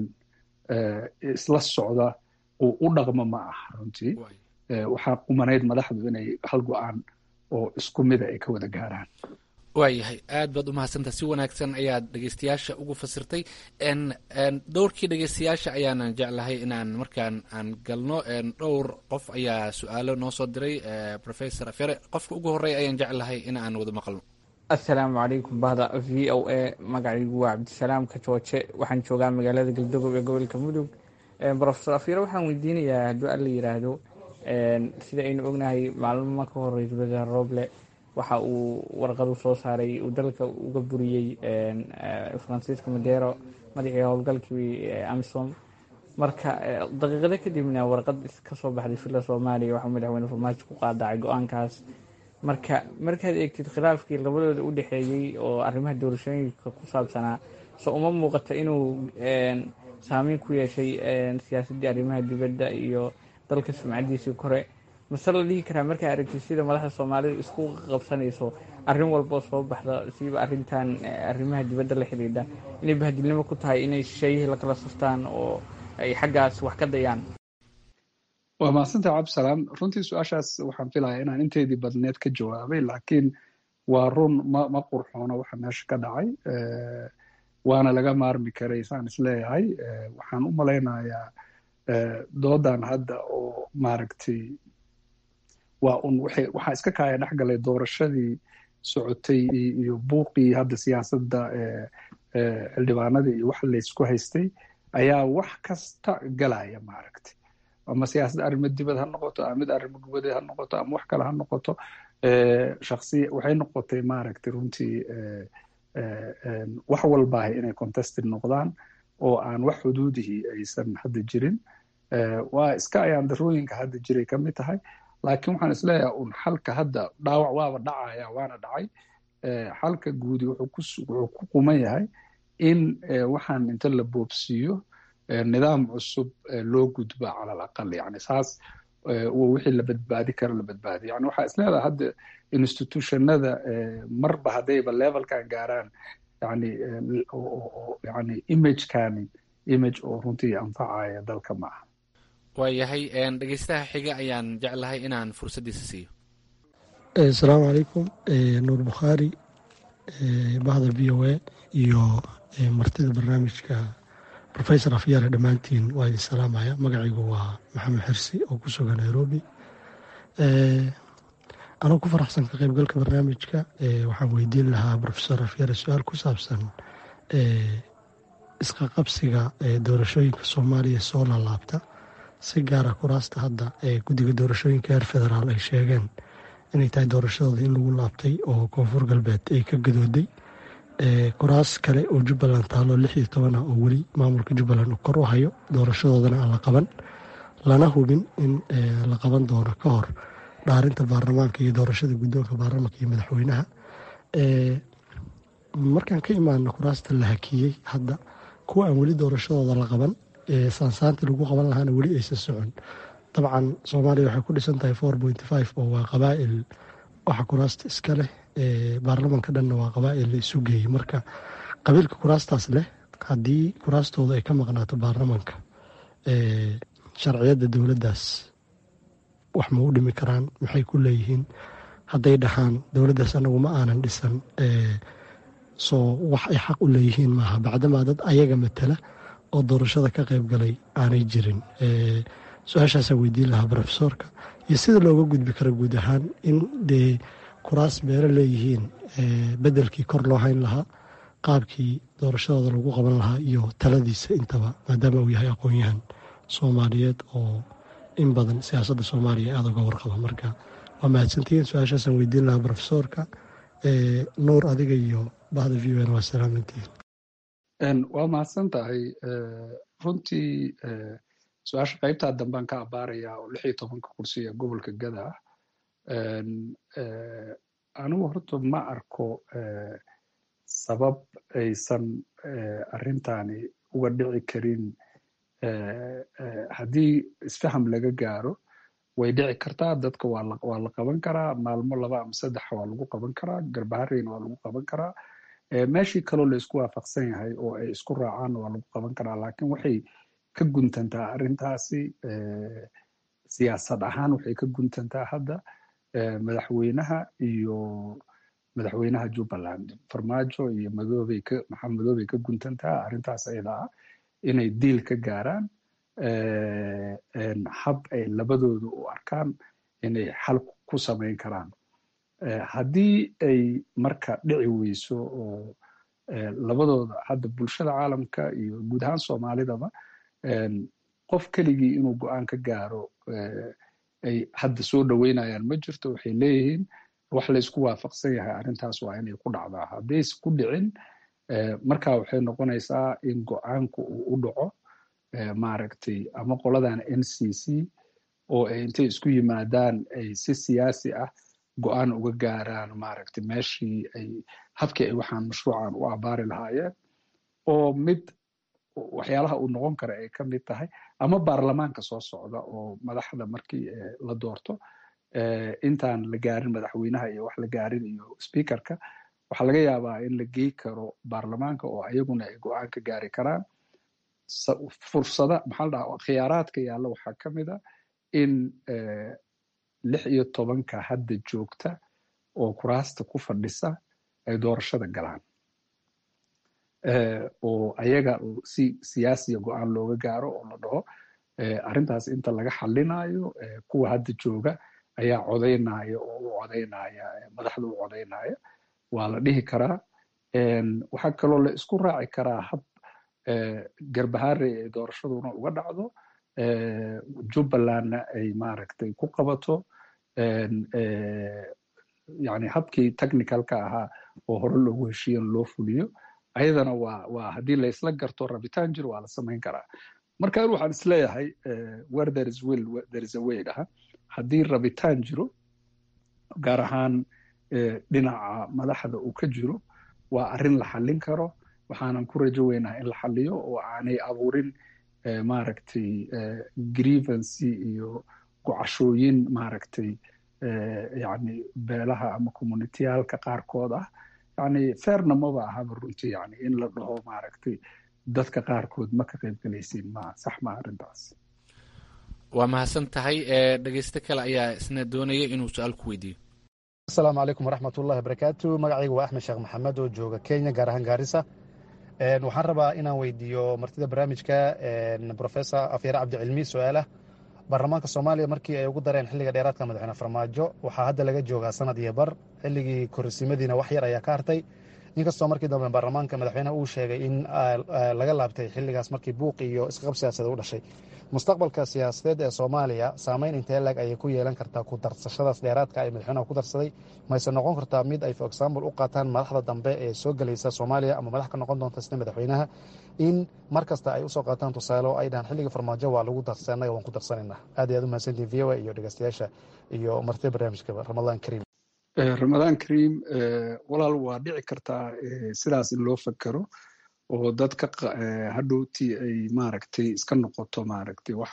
isla socda uu u dhaqmo ma aha runtii waxaa qumanayd madaxdu inay hal go-aan oo isku mida ay ka wada gaaraan waayahay aad baad umahadsantaha si wanaagsan ayaad dhegeystayaasha ugu fasirtay dhowrkii dhegeystayaasha ayaanan jeclahay inaan markaan aan galno dhowr qof ayaa su-aalo noo soo diray professor afere qofka ugu horreya ayaan jeclahay in aan wada maqalno assalaamu calaykum bahda v o a magacaygu waa cabdisalaam kajooje waxaan joogaa magaalada galdogob ee gobolka mudug profesor afyare waxaan weydiinayaa hadduu alla yiraahdo sida aynu ognahay maalmo ka horey dowlada roble waxa uu warqadu soo saaray uu dalka uga buriyey francisco madero madaxii howlgalkii amisom marka daqiiqado kadibna warqad kasoo baxday filla soomaaliya waxaa madaxweyne farmaajo ku qaadacay go-aankaas marka markaad eegtid khilaafkii labadooda u dhexeeyey oo arrimaha doorashooyinka ku saabsanaa so uma muuqato inuu saameyn ku yeeshay siyaasaddii arrimaha dibadda iyo dalka sumcadiisii kore mase la dhihi karaa markaa aragtid sida madaxda soomaalida isku qabsanayso arrin walboo soo baxda siiba arrintan arrimaha dibadda la xidhiidha inay bahadilnimo ku tahay inay shisheeyihii lakala saftaan oo ay xaggaas wax ka dayaan waa mahadsantaha cabdisalaam runtii su-aashaas waxaan filayaa inaan inteydii badneed ka jawaabay laakiin waa run ma ma qurxoono waxa meesha ka dhacay waana laga maarmi karay saan isleeyahay waxaan u malaynayaa doodan hadda oo maaragtay waa un waxay waxaa iska kaaya dhex galay doorashadii socotay iyo buuqii hadda siyaasadda xildhibaanadii iyo wax laysku haystay ayaa wax kasta galaya maaragtay ama siyaasadda arrimo dibad ha noqoto ama mid arrimo gubadeed ha noqoto ama wax kale ha noqoto shaksiya waxay noqotay maaragtay runtii wax walbaahay inay contested noqdaan oo aan wax xuduudihii aysan hadda jirin waa iska ayaan darooyinka hadda jiray ka mid tahay laakiin waxaan isleeyahay un xalka hadda dhaawac waaba dhacaya waana dhacay xalka guudi wuxuu ku quman yahay in waxaan inta la boobsiiyo nidaam cusub loo gudba cala alaqal yani saas wixii la badbaadi karo la badbaadiyo yani waxaa isleedahay hadda institutionada marba haddayba levelkan gaaraan yani yani imagekani image oo runtii anfacaya dalka ma aha waayahay dhegeystaha xiga ayaan jeclahay inaan fursaddiisa siiyo asalaamu calaykum nuur bukhaari bahda v o a iyo martida barnaamijka rofesor afyaare dhammaantiin waa idin salaamaya magacaygu waa maxamed xirsi oo ku sugan nairobi anoo ku faraxsan ka qaybgalka barnaamijka waxaan weydiin lahaa rofesor afyaare su-aal ku saabsan isqa qabsiga doorashooyinka soomaaliya soo laalaabta si gaara kuraasta hadda ee guddiga doorashooyinka heer federaal ay sheegeen inay tahay doorashadooda in lagu laabtay oo koonfur galbeed ay ka gadooday kuraas kale oo jubbaland taalo lix iyo toban ah oo weli maamulka jubbaland uu kor u hayo doorashadoodana aan la qaban lana hubin in la qaban doono ka hor dhaarinta baarlamaanka iyo doorashada guddoonka baarlamaanka iyo madaxweynaha markaan ka imaano kuraasta la hakiyey hadda kuwa aan weli doorashadooda la qaban saansaantii lagu qaban lahaana weli aysan socon dabcan soomaaliya waxay ku dhisan tahay four point five oo waa qabaa'il waxa kuraasta iska leh baarlamanka dhanna waa qabaa'il la isu geeyey marka qabiilka kuraastaas leh haddii kuraastooda ay ka maqnaato baarlamanka sharciyadda dowladdaas wax ma u dhimi karaan maxay ku leeyihiin hadday dhahaan dowladdaas anagu ma aanan dhisan soo wax ay xaq u leeyihiin maaha bacdamaa dad ayaga matala oo doorashada ka qayb galay aanay jirin su-aashaasaa weydiin lahaa rofesorka iyo sida looga gudbi karo guud ahaan in dee kuraas beero leeyihiin bedelkii kor loo hayn lahaa qaabkii doorashadooda lagu qaban lahaa iyo taladiisa intaba maadaama uu yahay aqoon-yahan soomaaliyeed oo in badan siyaasadda soomaaliya aada uga warqaba marka waa mahadsantihiin su-aashaasaan weydiin lahaa rofesorka nuur adiga iyo bahda v o n waa salaamantihiin waa mahadsan tahay runtii su-aasha qaybtaa dambaan ka abaarayaa oo lix iyo tobanka kursi ee gobolka gada ah anigu horta ma arko sabab aysan arrintani uga dhici karin haddii isfaham laga gaaro way dhici kartaa dadka waa la qaban karaa maalmo laba ama saddex waa lagu qaban karaa garbahareyna waa lagu qaban karaa meeshii kaloo la isku waafaqsan yahay oo ay isku raacaanna waa lagu qaban karaa laakiin waxay ka guntantaa arrintaasi siyaasad ahaan waxay ka guntantaa hadda madaxweynaha iyo madaxweynaha jubbaland farmaajo iyo madoobay ka maxamed madoobay ka guntantaa arrintaas ayada ah inay diil ka gaaraan hab ay labadooda u arkaan inay xal ku samayn karaan haddii ay marka dhici weyso oo labadooda hadda bulshada caalamka iyo guud ahaan soomaalidaba qof keligii inuu go-aan ka gaaro ay hadda soo dhoweynayaan ma jirto waxay leeyihiin wax laysku waafaqsan yahay arrintaas waa inay ku dhacdaa haddayse ku dhicin marka waxay noqonaysaa in go-aanku uu u dhaco maaragtay ama qoladan n c c oo ay intay isku yimaadaan ay si siyaasi ah go-aan uga gaaraan maaragtay meeshii ay habkii ay waxaan mashruucan u abaari lahaayeen oo mid waxyaalaha uu noqon kara ay ka mid tahay ama baarlamaanka soo socda oo madaxda markii la doorto intaan la gaarin madaxweynaha iyo wax la gaarin iyo speakerka waxaa laga yaabaa in la gey karo baarlamaanka oo ayaguna ay go-aan ka gaari karaan fursada maxaa la dhaha khiyaaraadka yaalla waxaa ka mid a in lix iyo tobanka hadda joogta oo kuraasta ku fadhisa ay doorashada galaan oo ayaga si siyaasiya go-aan looga gaaro oo la dhaho arrintaas inta laga xalinayo kuwa hadda jooga ayaa codaynaya oo u codaynaya madaxda u codaynaya waa la dhihi karaa waxaa kaloo la isku raaci karaa hab garbahaare ay doorashaduna uga dhacdo jubbalandna ay maaragtay ku qabato yani habkii technicalka ahaa oo hore loogu heshiiyan loo fuliyo ayadana waa waa haddii la isla garto rabitaan jir waa la samayn karaa marka an waxaan isleeyahay where there is will there is a way dhaha haddii rabitaan jiro gaar ahaan dhinaca madaxda uu ka jiro waa arrin la xallin karo waxaanan ku rajo weynaha in la xalliyo oo aanay abuurin maaragtay grievancy iyo gocashooyin maaragtay yani beelaha ama communitiyaalka qaarkood ah yani feerna maba ahaba runtii yani in la dhaho maaragtay dadka qaarkood ma ka qaybgelaysiin ma sax ma arrintaas waa mahadsan tahay dhegeyste kale ayaa isna doonaya inuu su-aal ku weydiiyo asalaamu calaykum waraxmat ullahi barakaatu magacayga waa axmed sheekh maxamed oo jooga kenya gaar ahaan gaarisa waxaan rabaa inaan weydiiyo martida barnaamijka professor afyare cabdicilmi su-aalah baarlamaanka soomaaliya markii ay ugu dareen xilliga dheeraadka madaxweyne farmaajo waxaa hadda laga joogaa sanad iyo bar xilligii korsimadiina wax yar ayaa ka hartay inkastoo markii dambe baarlamaanka madaxweyneha uu sheegay in laga laabtay xilligaas markii buuq iyo isqab siyaasadeed u dhashay mustaqbalka siyaasadeed ee soomaaliya saameyn intee lag ayay ku yeelan kartaa ku darsashadaas dheeraadka ay madaxweynaha ku darsaday mayse noqon kartaa mid ay for example u qaataan madaxda dambe ee soo gelaysa soomaaliya ama madax ka noqon doonta sida madaxweynaha in mar kasta ay usoo qaataan tusaale oo ay dhahaan xilliga farmaajo waa lagu darsa annaga waan ku darsanayna aad iyo aad u mahadsantiin v o a iyo dhegeystayaasha iyo martida barnaamijkaba ramadaan kariim ramadaan kariim walaal waa dhici kartaa sidaas in loo fakero oo dadka hadhowtii ay maaragtay iska noqoto maaragtay wax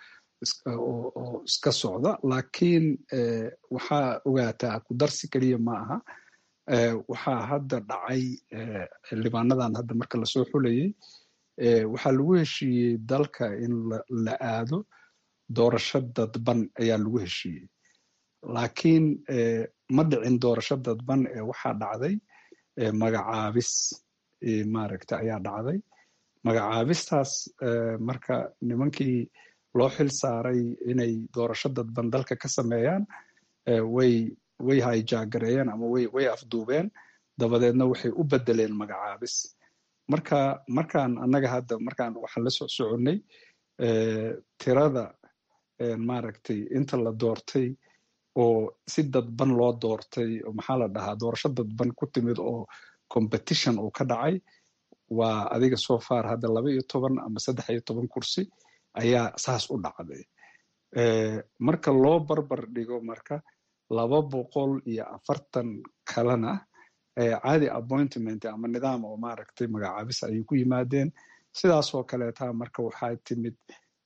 oo iska socda laakiin waxaa ogaataa ku darsi keliya ma aha waxaa hadda dhacay xildhibaanadan hadda marka lasoo xulayay waxaa lagu heshiiyey dalka in la aado doorasho dadban ayaa lagu heshiiyey laakiin ma dhicin doorasho dadban ee waxaa dhacday magacaabis maaragta ayaa dhacday magacaabistaas marka nimankii loo xil saaray inay doorasho dadban dalka ka sameeyaan way way hayjaagareeyeen ama way way afduubeen dabadeedna waxay u bedeleen magacaabis marka markaan annaga hadda markaan waxaan la soc soconnay tirada maaragtay inta la doortay oo si dadban loo doortay maxaa la dhahaa doorasho dadban ku timid oo competition uu ka dhacay waa adiga soo far hadda laba iyo toban ama saddex iyo toban kursi ayaa saas u dhacday marka loo barbar dhigo marka laba boqol iyo afartan kalena caadi appointment ama nidaam oo maaragtay magacaabis ayay ku yimaadeen sidaasoo kaleeta marka waxaa timid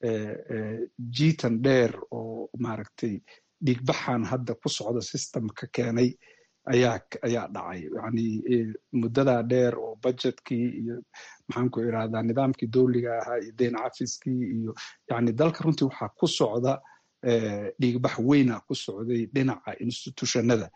jiitan dheer oo maaragtay dhiigbaxan hadda ku socda systemka keenay ayaa ayaa dhacay yani muddadaa dheer oo budgetkii iyo maxaan ku irahdaa nidaamkii dowliga ahaa iyo deyn cafiskii iyo yani dalka runtii waxaa ku socda dhiigbax weyna ku socday dhinaca institutionada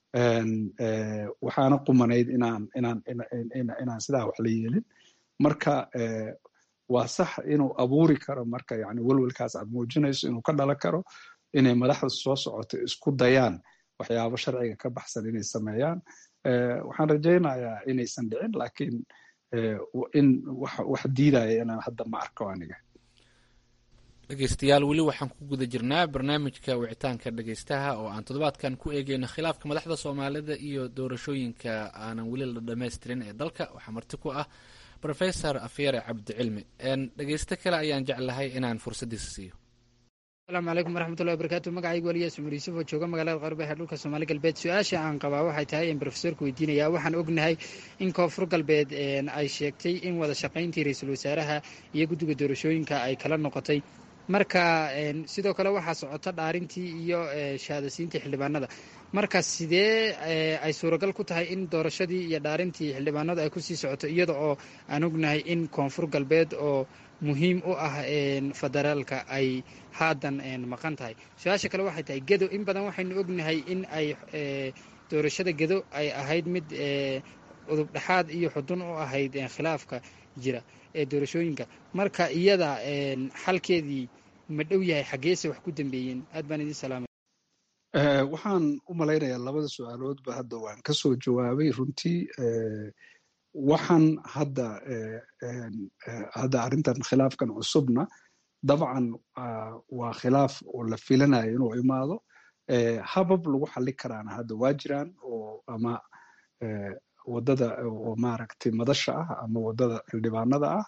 waxaana qumanayd inaan inaan inaan sidaa wax la yeelin marka waa sax inuu abuuri karo marka yani welwelkaas aad muujinayso inuu ka dhalan karo inay madaxda soo socoto isku dayaan waxyaabo sharciga ka baxsan inay sameeyaan waxaan rajaynayaa inaysan dhicin laakiin in wax diidaya inaan hadda ma arko aniga dhegeystayaal weli waxaan ku guda jirnaa barnaamijka wicitaanka dhegeystaha oo aan toddobaadkan ku eegeyno khilaafka madaxda soomaalida iyo doorashooyinka aanan weli la dhammaystirin ee dalka waxaa marti ku ah rofesor afyare cabdicilmi dhegeysto kale ayaan jeclahay inaan fursaddiisa siiyo asalaamu calaykum waraxmatullahi wabarakaatu magacaygu waliyaas cumar yuusuf oo jooga magaalada qarbehe ee dhulka soomaali galbeed su-aasha aan qabaa waxay tahay in brofesorku weydiinaya waxaan ognahay in koonfur galbeed ay sheegtay in wada shaqayntii ra-iisul wasaaraha iyo guddiga doorashooyinka ay kala noqotay marka sidoo kale waxaa socota dhaarintii iyo shahaadasiintii xildhibaanada marka sidee ay suuragal ku tahay in doorashadii iyo dhaarintii xildhibaanadu ay kusii socoto iyada oo aan ognahay in koonfur galbeed oo muhiim u ah federaalka ay haadan maqan tahay su-aasha kale waxay tahay gedo in badan waxaynu ognahay in ay doorashada gedo ay ahayd mid udub dhexaad iyo xudun u ahayd khilaafka jira ee doorashooyinka marka iyada xalkeedii ma dhow yahay xaggeese wax ku dambeeyeen aad baan idin salaamay waxaan u malaynayaa labada su-aaloodba hadda waan ka soo jawaabay runtii waxaan hadda hadda arrintan khilaafkan cusubna dabcan waa khilaaf oo la filanayo inuu imaado habab lagu xali karaana hadda waa jiraan oo ama wadada oo maaragtay madasha ah ama wadada xildhibaanada ah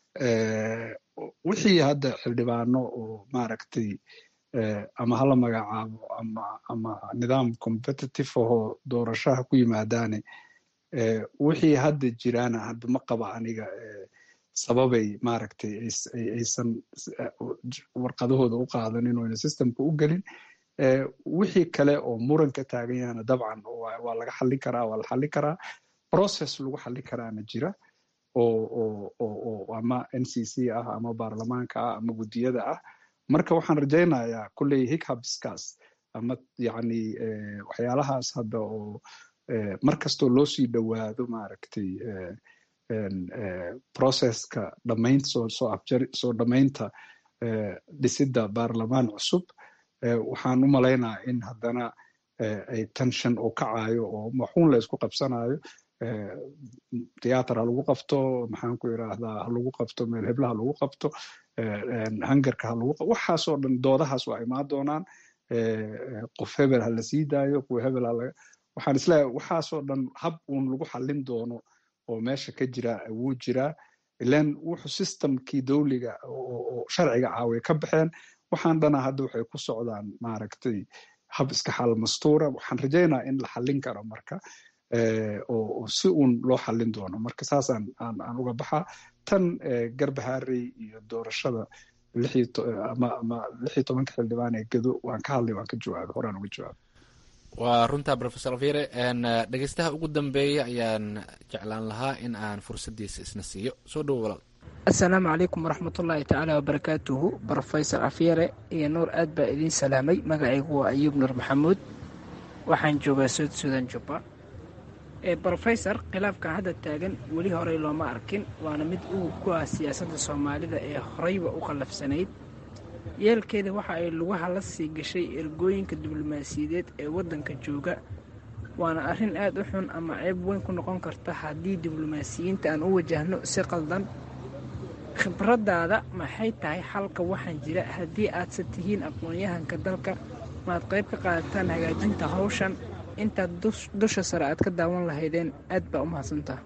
wixii hadda xildhibaano oo maaragtay ama hala magacaabo ama ama nidaam competitive ahoo doorashaha ku yimaadaane wixii hadda jiraana hadda ma qaba aniga sababay maaragtay aysan warqadahooda u qaadanin oo ayna systemka u gelin wixii kale oo muran ka taagan yahana dabcan waa laga xallin karaa waa la xallin karaa process lagu xallin karaana jira oo oo ama n c c ah ama baarlamaanka ah ama guddiyada ah marka waxaan rajaynayaa kulley hichabskaas ama yacni waxyaalahaas hadda oo mar kastoo loo sii dhowaado maaragtay processka dhamaynta soo soo afjari soo dhamaynta dhisidda baarlamaan cusub waxaan u malaynaa in haddana ay tension oo kacayo oo maxuun la isku qabsanayo theater ha lagu qabto maxaan ku yidhaahdaa ha lagu qabto meel hebla ha lagu qabto hangarka ha lagu qabto waxaasoo dhan doodahaas waa imaan doonaan qof hebel ha la sii daayo kuwa hebel ha laga waxaan isleeyahay waxaasoo dhan hab uun lagu xallin doono oo meesha ka jira wuu jiraa ilan wuxuu systemkii dowliga oo sharciga caaway ka baxeen waxaan dhana hadda waxay ku socdaan maaragtay hab iska xal mastuura waxaan rajaynaa in la xallin karo marka oo si uun loo xallin doono marka saasaan aan aan uga baxaa tan garbaharey iyo doorashada ama ama lix iyo tobanka xildhibaan ee gedo waan ka hadlay waan ka jawaabay horaan uga jawaabay waa runtaa rofesor afyere dhegeystaha ugu dambeeya ayaan jeclaan lahaa in aan fursaddiisa isna siiyo soo dhowo walaal assalaamu calaykum waraxmatullaahi tacaala wabarakaatuhu rofesor afyere iyo nuur aad baa idiin salaamay magacaygu waa ayuub nuur maxamuud waxaan joogaa sood suudan jubba brofesor khilaafkan hadda taagan weli horey looma arkin waana mid uu ku ah siyaasadda soomaalida ee horeyba u qallafsanayd yeelkeeda waxa ay lugaha la sii gashay ergooyinka diblomaasiyadeed ee waddanka jooga waana arrin aad u xun ama ceeb weyn ku noqon karta haddii diblomaasiyiinta aan u wajahno si qaldan khibraddaada maxay tahay xalka waxaan jira haddii aadse tihiin aqoon-yahanka dalka maad qayb ka qaadataan hagaajinta hawshan intaad dusha sare aad ka daawan lahaydeen aad baa u mahadsantaha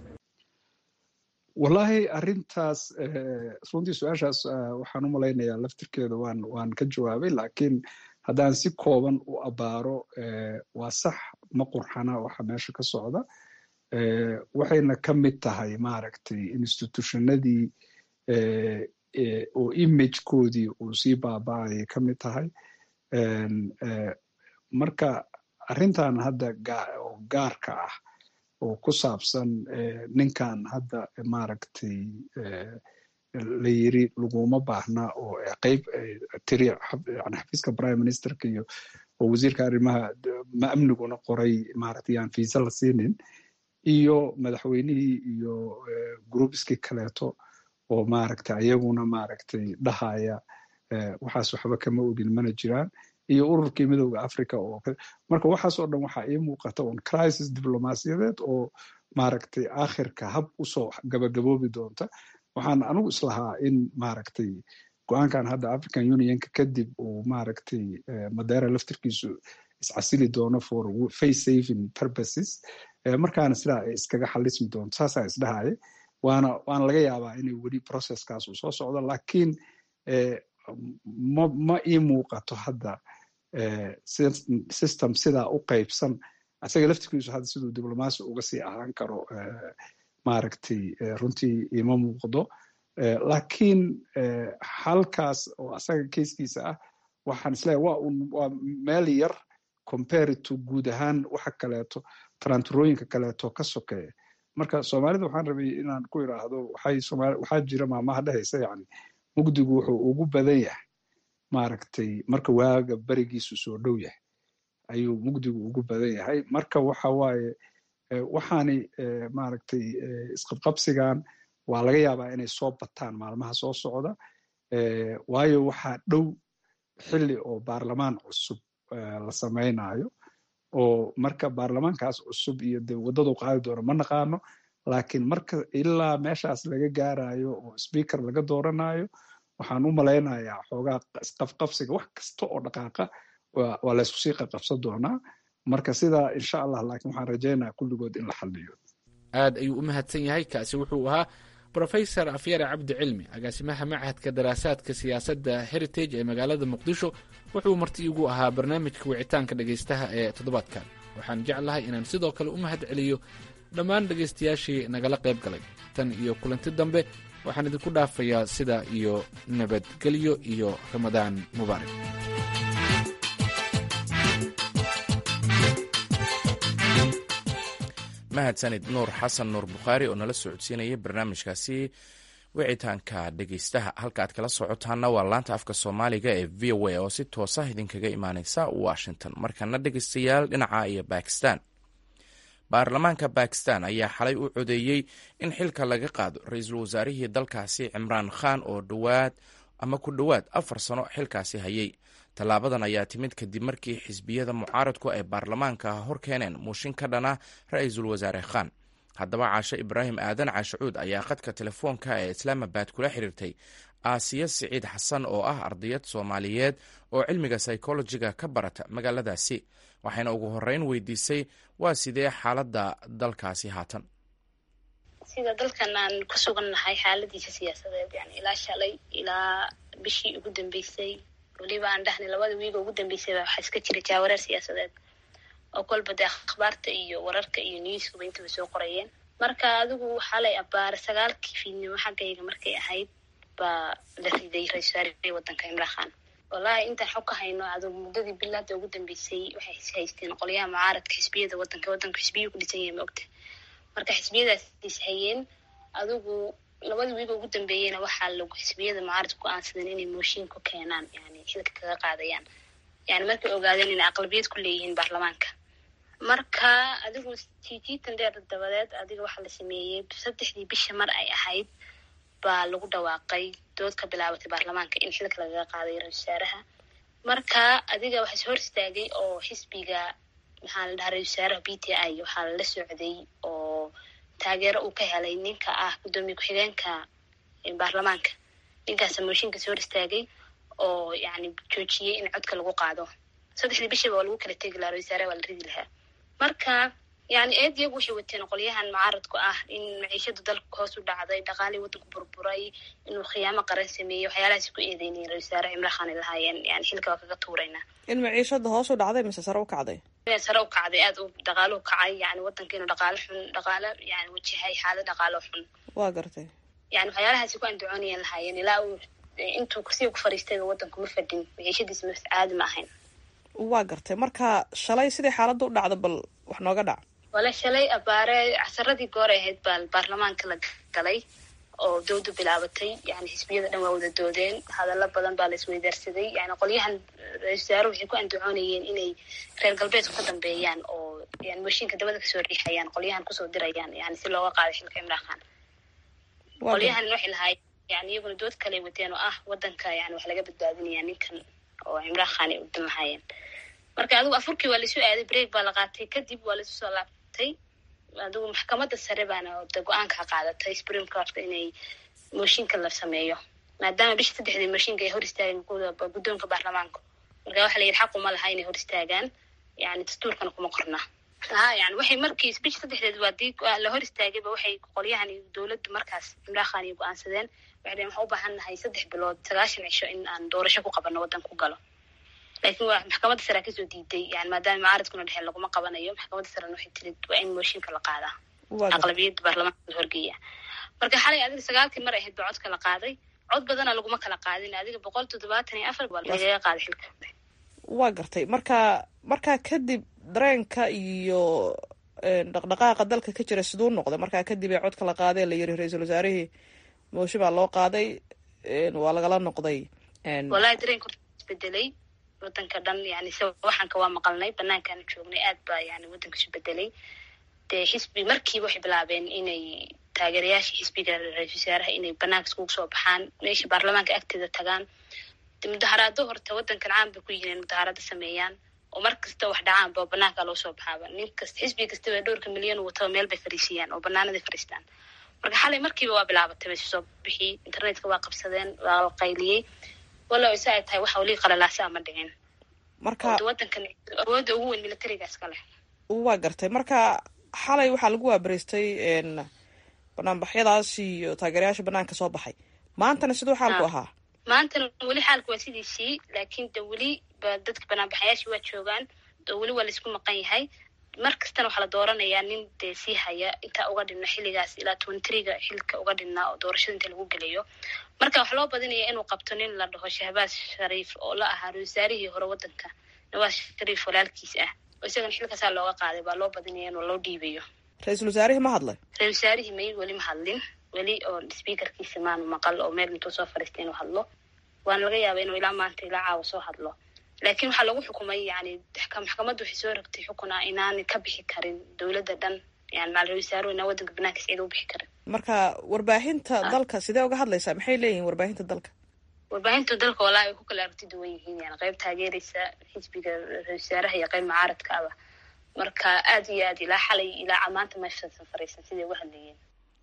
wallaahi arrintaas runtii su-aashaas waxaan u malaynayaa laftirkeeda waan waan ka jawaabay laakiin haddaan si kooban u abaaro waa sax ma qurxana waxa meesha ka socda waxayna ka mid tahay maaragtay institutionadii oo imagekoodii uu sii baaba-ayay ka mid tahay marka arrintan hadda oo gaarka ah oo ku saabsan ninkan hadda maaragtay la yiri laguma baahna oo qeyb tiri yani xafiiska prime ministerka iyo oo wasiirka arrimaha ma amniguna qoray maaragtay yaan fiisa la siinin iyo madaxweynihii iyo groupskii kaleeto oo maaragtay ayaguna maaragtay dhahaya waxaas waxba kama ogin mana jiraan iyo ururkii midowda africa oo marka waxaasoo dhan waxaa ii muuqata un crisis diblomaasiyadeed oo maaragtay aakhirka hab usoo gabagaboobi doonta waxaan anigu islahaa in maaragtay go-aankan hadda african unionka kadib uu maaragtay madeera laftirkiisu iscasili doono for face saving purposes markaana sidaa ay iskaga xalismi doonto saasaa isdhahaya waana waana laga yaabaa inay weli processkaas uu soo socdo laakiin ma ma ii muuqato hadda system sidaa u qaybsan isaga laftirkiisu hadda siduu diblomaasi uga sii ahaan karo maaragtay runtii ima muuqdo laakiin halkaas oo asaga keiskiisa ah waxaan isleeyahay waa un waa meel yar compared to guud ahaan waxa kaleeto taranturooyinka kaleeto ka sokeeya marka soomaalida waxaan rabay inaan ku idhaahdo waxay soomaali waxaa jira maamaha dhehaysa yani mugdigu wuxuu ugu badan yahay maaragtay marka waaga berigiisu soo dhow yahay ayuu mugdigu ugu badan yahay marka waxa waaye waxaani maaragtay isqabqabsigan waa laga yaabaa inay soo bataan maalmaha soo socda waayo waxaa dhow xilli oo baarlamaan cusub la samaynayo oo marka baarlamaankaas cusub iyo de waddadu qaadi doono ma naqaano laakiin marka ilaa meeshaas laga gaarayo oo speaker laga dooranayo waxaan u malaynayaa xoogaa isqafqabsiga wax kasta oo dhaqaaqa waa laysku sii qaqabsan doonaa marka sidaa insha allah laakiin waxaan rajaynaya kulligood in la xaliyo aad ayuu u mahadsan yahay kaasi wuxuu ahaa rofesor afyare cabdi cilmi agaasimaha machadka daraasaadka siyaasadda heritage ee magaalada muqdisho wuxuu marti igu ahaa barnaamijka wicitaanka dhegaystaha ee toddobaadkan waxaan jeclahay inaan sidoo kale u mahad celiyo dhammaan dhegaystayaashii nagala qayb galay tan iyo kulanti dambe waxaan idinku dhaafayaa sida iyo nabadgelyo iyo ramadaan mubaarak mahadsanid nuur xasan nuur bukhaari oo nala socodsiinayay barnaamijkaasi wicitaanka dhegaystaha halka aad kala socotaana waa laanta afka soomaaliga ee v o a oo si toosa idinkaga imaaneysa washington markana dhegaystayaal dhinaca iyo bakistan baarlamaanka bakistan ayaa xalay u codeeyey in xilka laga qaado ra-iisul wasaarihii dalkaasi cimraan khan oo dhowaad ama ku dhowaad afar sano xilkaasi hayay tallaabadan ayaa timid kadib markii xisbiyada mucaaradku ay baarlamaanka hor keeneen muushin ka dhana ra-iisul wasaare khan haddaba caashe ibraahim aadan caashacuud ayaa khadka telefoonka ee islaamabad kula xiriirtay aasiya siciid xasan oo ah ardayad soomaaliyeed oo cilmiga psychologiga ka barata magaaladaasi waxayna ugu horeyn weydiisay waa sidee xaaladda dalkaasi haatan sida dalkan aan ku sugannahay xaaladiisa siyaasadeed yani ilaa shalay ilaa bishii ugu dambeysay weliba aan dhahnay labada wiiga ugu dambeysayba waxaa iska jira jaawareer siyaasadeed oo kolba dee akhbaarta iyo wararka iyo newskuba intaba soo qorayeen marka adigu xalay abaare sagaalkii fiidnimo xaggayga markay ahayd baa la riday ra-isul wasaarihii waddanka imraan khan wallaahi intaan xog ka hayno adigu muddadii bilaada ugu dambeysay waxay haysteen qolyaha mucaaradka xisbiyada waddanka waddanku xisbiyu ku dhisan yahay ma ogta marka xisbiyadaas is hayeen adigu labada wiiga ugu dambeeyeyna waxaa lagu xisbiyada mucaaradka go-aansadeen inay mooshin ku keenaan yani xilka kaga qaadayaan yani markay ogaadeen inay aqlabiyad ku leeyihiin baarlamaanka marka adigu jijiitan dheer dabadeed adiga waxaa la sameeyey saddexdii bisha mar ay ahayd baa lagu dhawaaqay dood ka bilaabatay baarlamaanka in xilka lagaga qaaday ra-isul wasaaraha marka adiga waxaa is hor istaagay oo xisbiga maxaa la dhahaa ra-isul wasaaraha b t i waxaa lala socday oo taageero uu ka helay ninka ah guddoomiye ku-xigeenka baarlamaanka ninkaasa mooshinka is hor istaagay oo yani joojiyey in codka lagu qaado saddexdii bishiba waa lagu kala tegi lahaa ra-isul wasaaraha waa la ridi lahaa marka yani eed iyagu waxay wateen qolyahan mucaaradku ah in maciishada dalka hoos u dhacday dhaqaalii waddanku burburay inuu khiyaamo qaran sameeyey waxyaalahaas ku eedeynayeen ra-isul wasaare cimraan khan ay lahaayeen yani xilka waa kaga tuuraynaa in maciishada hoos u dhacday mise sare u kacday sare u kacday aada u dhaqaaluhu kacay yani waddanka inuu dhaqaalo xun dhaqaalo yani wajahay xaalad dhaqaalo xun waa gartay yani waxyaalahaasi ku andacoonayeen lahaayeen ilaa uu intuu kursiga ku fariistayba waddanku ma fadhin maciishadiisa ma caadi ma ahayn waa gartay marka shalay sidii xaaladda u dhacda bal wax nooga dhac wala shalay abaare casaradii goor ahayd baa baarlamaanka la galay oo dowda bilaabatay yani xisbiyada dhan waa wada doodeen hadallo badan baa la isweydaarsaday yani qolyahan ra-isul wasaare waxay ku andacoonayeen inay reer galbeedku ka dambeeyaan oo yani mooshinka dabada kasoo riixayaan qolyahan kusoo dirayaan yani si looga qaaday xilka imraan khan qolyahan waxay lahaayeen yani iyaguna dood kale wateen oo ah waddanka yani wax laga badbaadinaya ninkan oo cimraan khan ay udan lahaayeen marka adigu afurkii waa laisu aaday break baa la qaatay kadib waa laisu soo laabtay adigu maxkamadda sare baana de go-aanka ka qaadatay supreme courtka inay mooshinka la sameeyo maadaama bisha saddexdii mooshinka ay hor istaageen guddoonka baarlamaanka marka waxa la yidhi xaq uma laha inay hor istaagaan yani dastuurkana kuma qorna ha yani waxay markii bisha saddexdeed waa dii la hor istaagayba waxay qolyahan iyo dowladda markaas cimraan khan iyo go-aansadeen waxay dheen waxaan u baahan nahay saddex bilood sagaashan cisho in aan doorasho ku qabano waddanka ku galo laakiin waa maxkamadda sare kasoo diiday yani maadaama mucaaradkuna dhexeen laguma qabanayo maxkamadda sarena waxay tiri waa in mooshinka la qaadaa aqlabiyadda baarlamaanka la horgeeya marka xalay adiga sagaalkii mar ahayd baa codka la qaaday cod badana laguma kala qaadin adiga boqol toddobaatan iyo afar baa lagaga qaaday xilka waa gartay marka markaa kadib dareenka iyo dhaqdhaqaaqa dalka ka jira siduu noqday markaa kadib ee codka la qaaday la yiri ra-iisul wasaarihii mooshin baa loo qaaday waa lagala noqday wallahi dareenka isbedelay wadanka dhan yani se waxaanka waa maqalnay banaankaana joognay aad baa yani wadanka isu bedelay dee xisbi markiiba waxay bilaabeen inay taageerayaasha xisbiga ra-isul wasaaraha inay banaanka iskugu soo baxaan meesha baarlamaanka agteeda tagaan de mudaharaado horta wadankan caan bay ku yihiin mudaharaado sameeyaan oo mar kasta wax dhacaanba oo banaanka loo soo baxaaba nin kasta xisbi kastaba dhowrka milyan wataba meel bay fariisiyaan oo banaanaday fariistaan marka xalay markiiba waa bilaabatay bay soo bixi internetka waa qabsadeen waa la qayliyey walow isa ay tahay waxa weli qalalaasa ama dhicin marka wadankan awoodda ugu weyn militarigaas ka leh waa gartay marka xalay waxaa lagu waabariistay banaanbaxyadaas iyo taageerayaasha banaanka soo baxay maantana siduu xaalku ahaa maantana weli xaalku waa sidiisii laakiin de weli ba dadka banaanbaxayaashii waa joogaan oo weli waa laisku maqan yahay mar kastana waxaa la dooranayaa nin dee sii haya intaa uga dhinna xilligaas ilaa twentriga xilka uga dhinnaa oo doorashada inta lagu gelayo marka waxaa loo badinaya inuu qabto nin la dhaho shahbaaz shariif oo la ahaa ra-isul wasaarihii hore wadanka nawaas shariif walaalkiis ah oo isagana xilkaasaa looga qaaday baa loo badinaya inuu loo dhiibayo ra-iisul wasaarihii ma hadlay ra-isul wasaarihii may weli ma hadlin weli oo speakerkiisa maanu maqal oo meel intuu soo fariistay inuu hadlo waana laga yaaba inuu ilaa maanta ilaa caawa soo hadlo laakiin waxaa lagu xukumay yani maxkamaddu waxay soo rogtay xukun ah inaanay ka bixi karin dowladda dhan yani maal ra-isul wasaaruhu inaan wadanka banaanka cid u bixi karin marka warbaahinta dalka sidee uga hadlaysaa maxay leeyihin warbaahinta dalka warbaahinta dalka walaahi way ku kala aragti duwan yihiin yani qayb taageeraysa xisbiga ra-isul wasaaraha iyo qayb mucaaradka aba marka aad iyo aad ilaa xalay ilaa maanta meeshaasan fariisan siday uga hadlayeen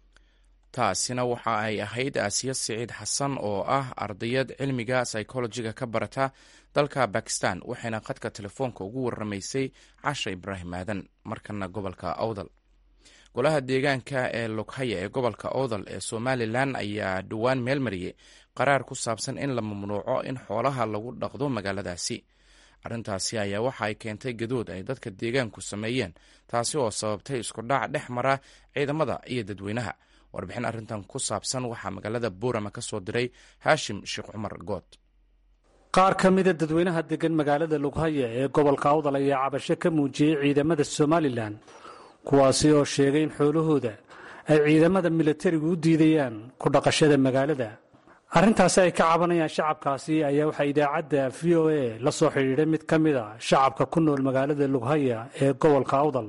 taasina waxa ay ahayd aasiya siciid xasan oo ah ardayad cilmiga psychologiga ka barata dalka bakistan waxayna khadka telefoonka ugu waramaysay casha ibraahim aadan markana gobolka awdal golaha deegaanka ee loghaya ee gobolka awdal ee somalilan ayaa dhowaan meel mariyey qaraar ku saabsan in la mamnuuco in xoolaha lagu dhaqdo magaaladaasi arrintaasi ayaa waxa ay keentay gadood ay dadka deegaanku sameeyeen taasi oo sababtay isku dhac dhex mara ciidamada iyo dadweynaha warbixin arrintan ku saabsan waxaa magaalada buurama ka soo diray haashim sheekh cumar good qaar ka mida dadweynaha degan magaalada lughaya ee gobolka awdal ayaa cabasho ka muujiyey ciidamada somalilan kuwaasi oo sheegay in xoolahooda ay ciidamada milatarigu u diidayaan ku dhaqashada magaalada arrintaasi ay ka cabanayaan shacabkaasi ayaa waxaa idaacadda v o a la soo xidhiidhay mid ka mid a shacabka ku nool magaalada lughaya ee gobolka awdal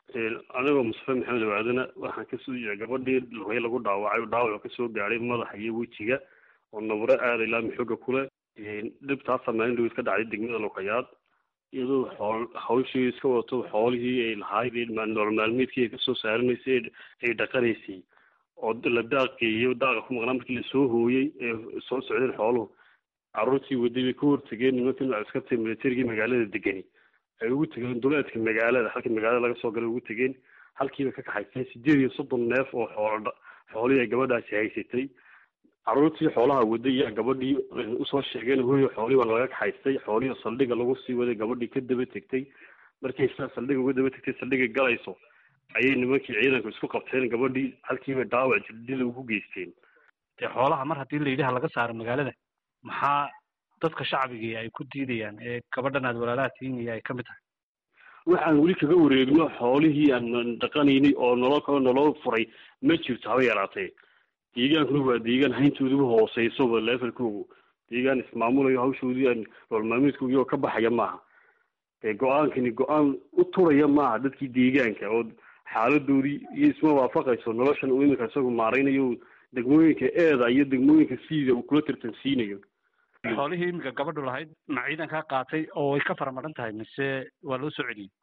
anigoo mustafe maxamed waadana waxaan kasoo yia gabadhii lughaya lagu dhaawacay dhaawac kasoo gaadhay madaxa iyo wejiga oo nabro aada ilaa maxooga kule dhibtaasa maalin dhaweyd ka dhacday degmada luqayaad iyadoo xool hawshii iska wadato xoolihii ay lahayd nolol maalmeedkii ay kasoo saaranaysay ay dhaqanaysay oo la daaqeeyo daaqa ku maqnaa markii lasoo hooyey ee soo socdeen xooluhu caruurtii waday bay ka hortageen nimankii askarta militarigii magaalada degani ay ugu tegeen duleedka magaalada halkii magaalada laga soo galay ugu tegeen halkiiba ka kaxayseen sideed iyo soddon neef oo xoolo xoolihii ay gabadhaasi haysatay caruurtii xoolaha waday yaa gabadhii usoo sheegeen hooyo xoolihii waa laga kaxaystay xoolihii saldhiga lagu sii waday gabadhii ka daba tegtay markay saa saldhiga uga daba tegtay saldhiga galayso ayay nimankii ciidanku isku qabteen gabadhii halkiiba dhaawac jirdila ugu geysteen dee xoolaha mar haddii layidhaha laga saaro magaalada maxaa dadka shacbigii ay ku diidayaan ee gabadhan aad walaalaha tiinaya ay ka mid tahay waxaan weli kaga wareegno xoolihii aan dhaqanaynay oo nolol kale nolol furay ma jirto haba yaraatee deegaankuna waa deegaan hayntooduba hooseysoba levelkoogu deegaan ismaamulayo hawshoodii aan nolol maalmeedkoogii oo ka baxaya maaha dee go-aankani go-aan u turaya maaha dadkii deegaanka oo xaaladoodii iyo isma waafaqayso noloshan uu iminka isagu maaraynayo degmooyinka eeda iyo degmooyinka siida uu kula tartansiinayo xoolihii iminka gabadhu lahayd ma ciidankaa qaatay oo way ka faramaran tahay mise waa loo soo celiyey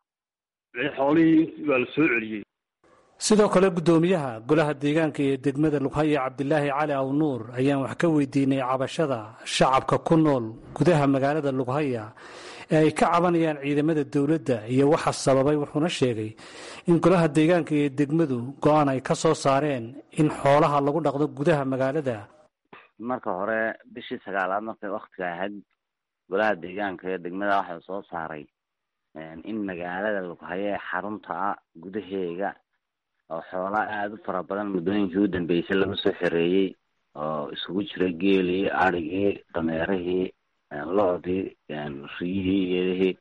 xoolihii waa la soo celiyey sidoo kale guddoomiyaha golaha deegaanka ee degmada lughaya cabdilaahi cali awnuur ayaan wax ka weydiinay cabashada shacabka ku nool gudaha magaalada lughaya ee ay ka cabanayaan ciidamada dowladda iyo waxa sababay wuxuuna sheegay in golaha deegaanka ee degmadu go-aan ay ka soo saareen in xoolaha lagu dhaqdo gudaha magaalada marka hore bishii sagaalaad markay waktiga ahayd golaha deegaanka ee degmada waxaa soo saaray in magaalada lughaya ee xarunta ah gudaheega oo xoolaa aada u fara badan muddooyinkii u dambeysay laga soo xereeyey oo isugu jiray geelii adrhigii dameerihii lo-dii riyihii iyadihii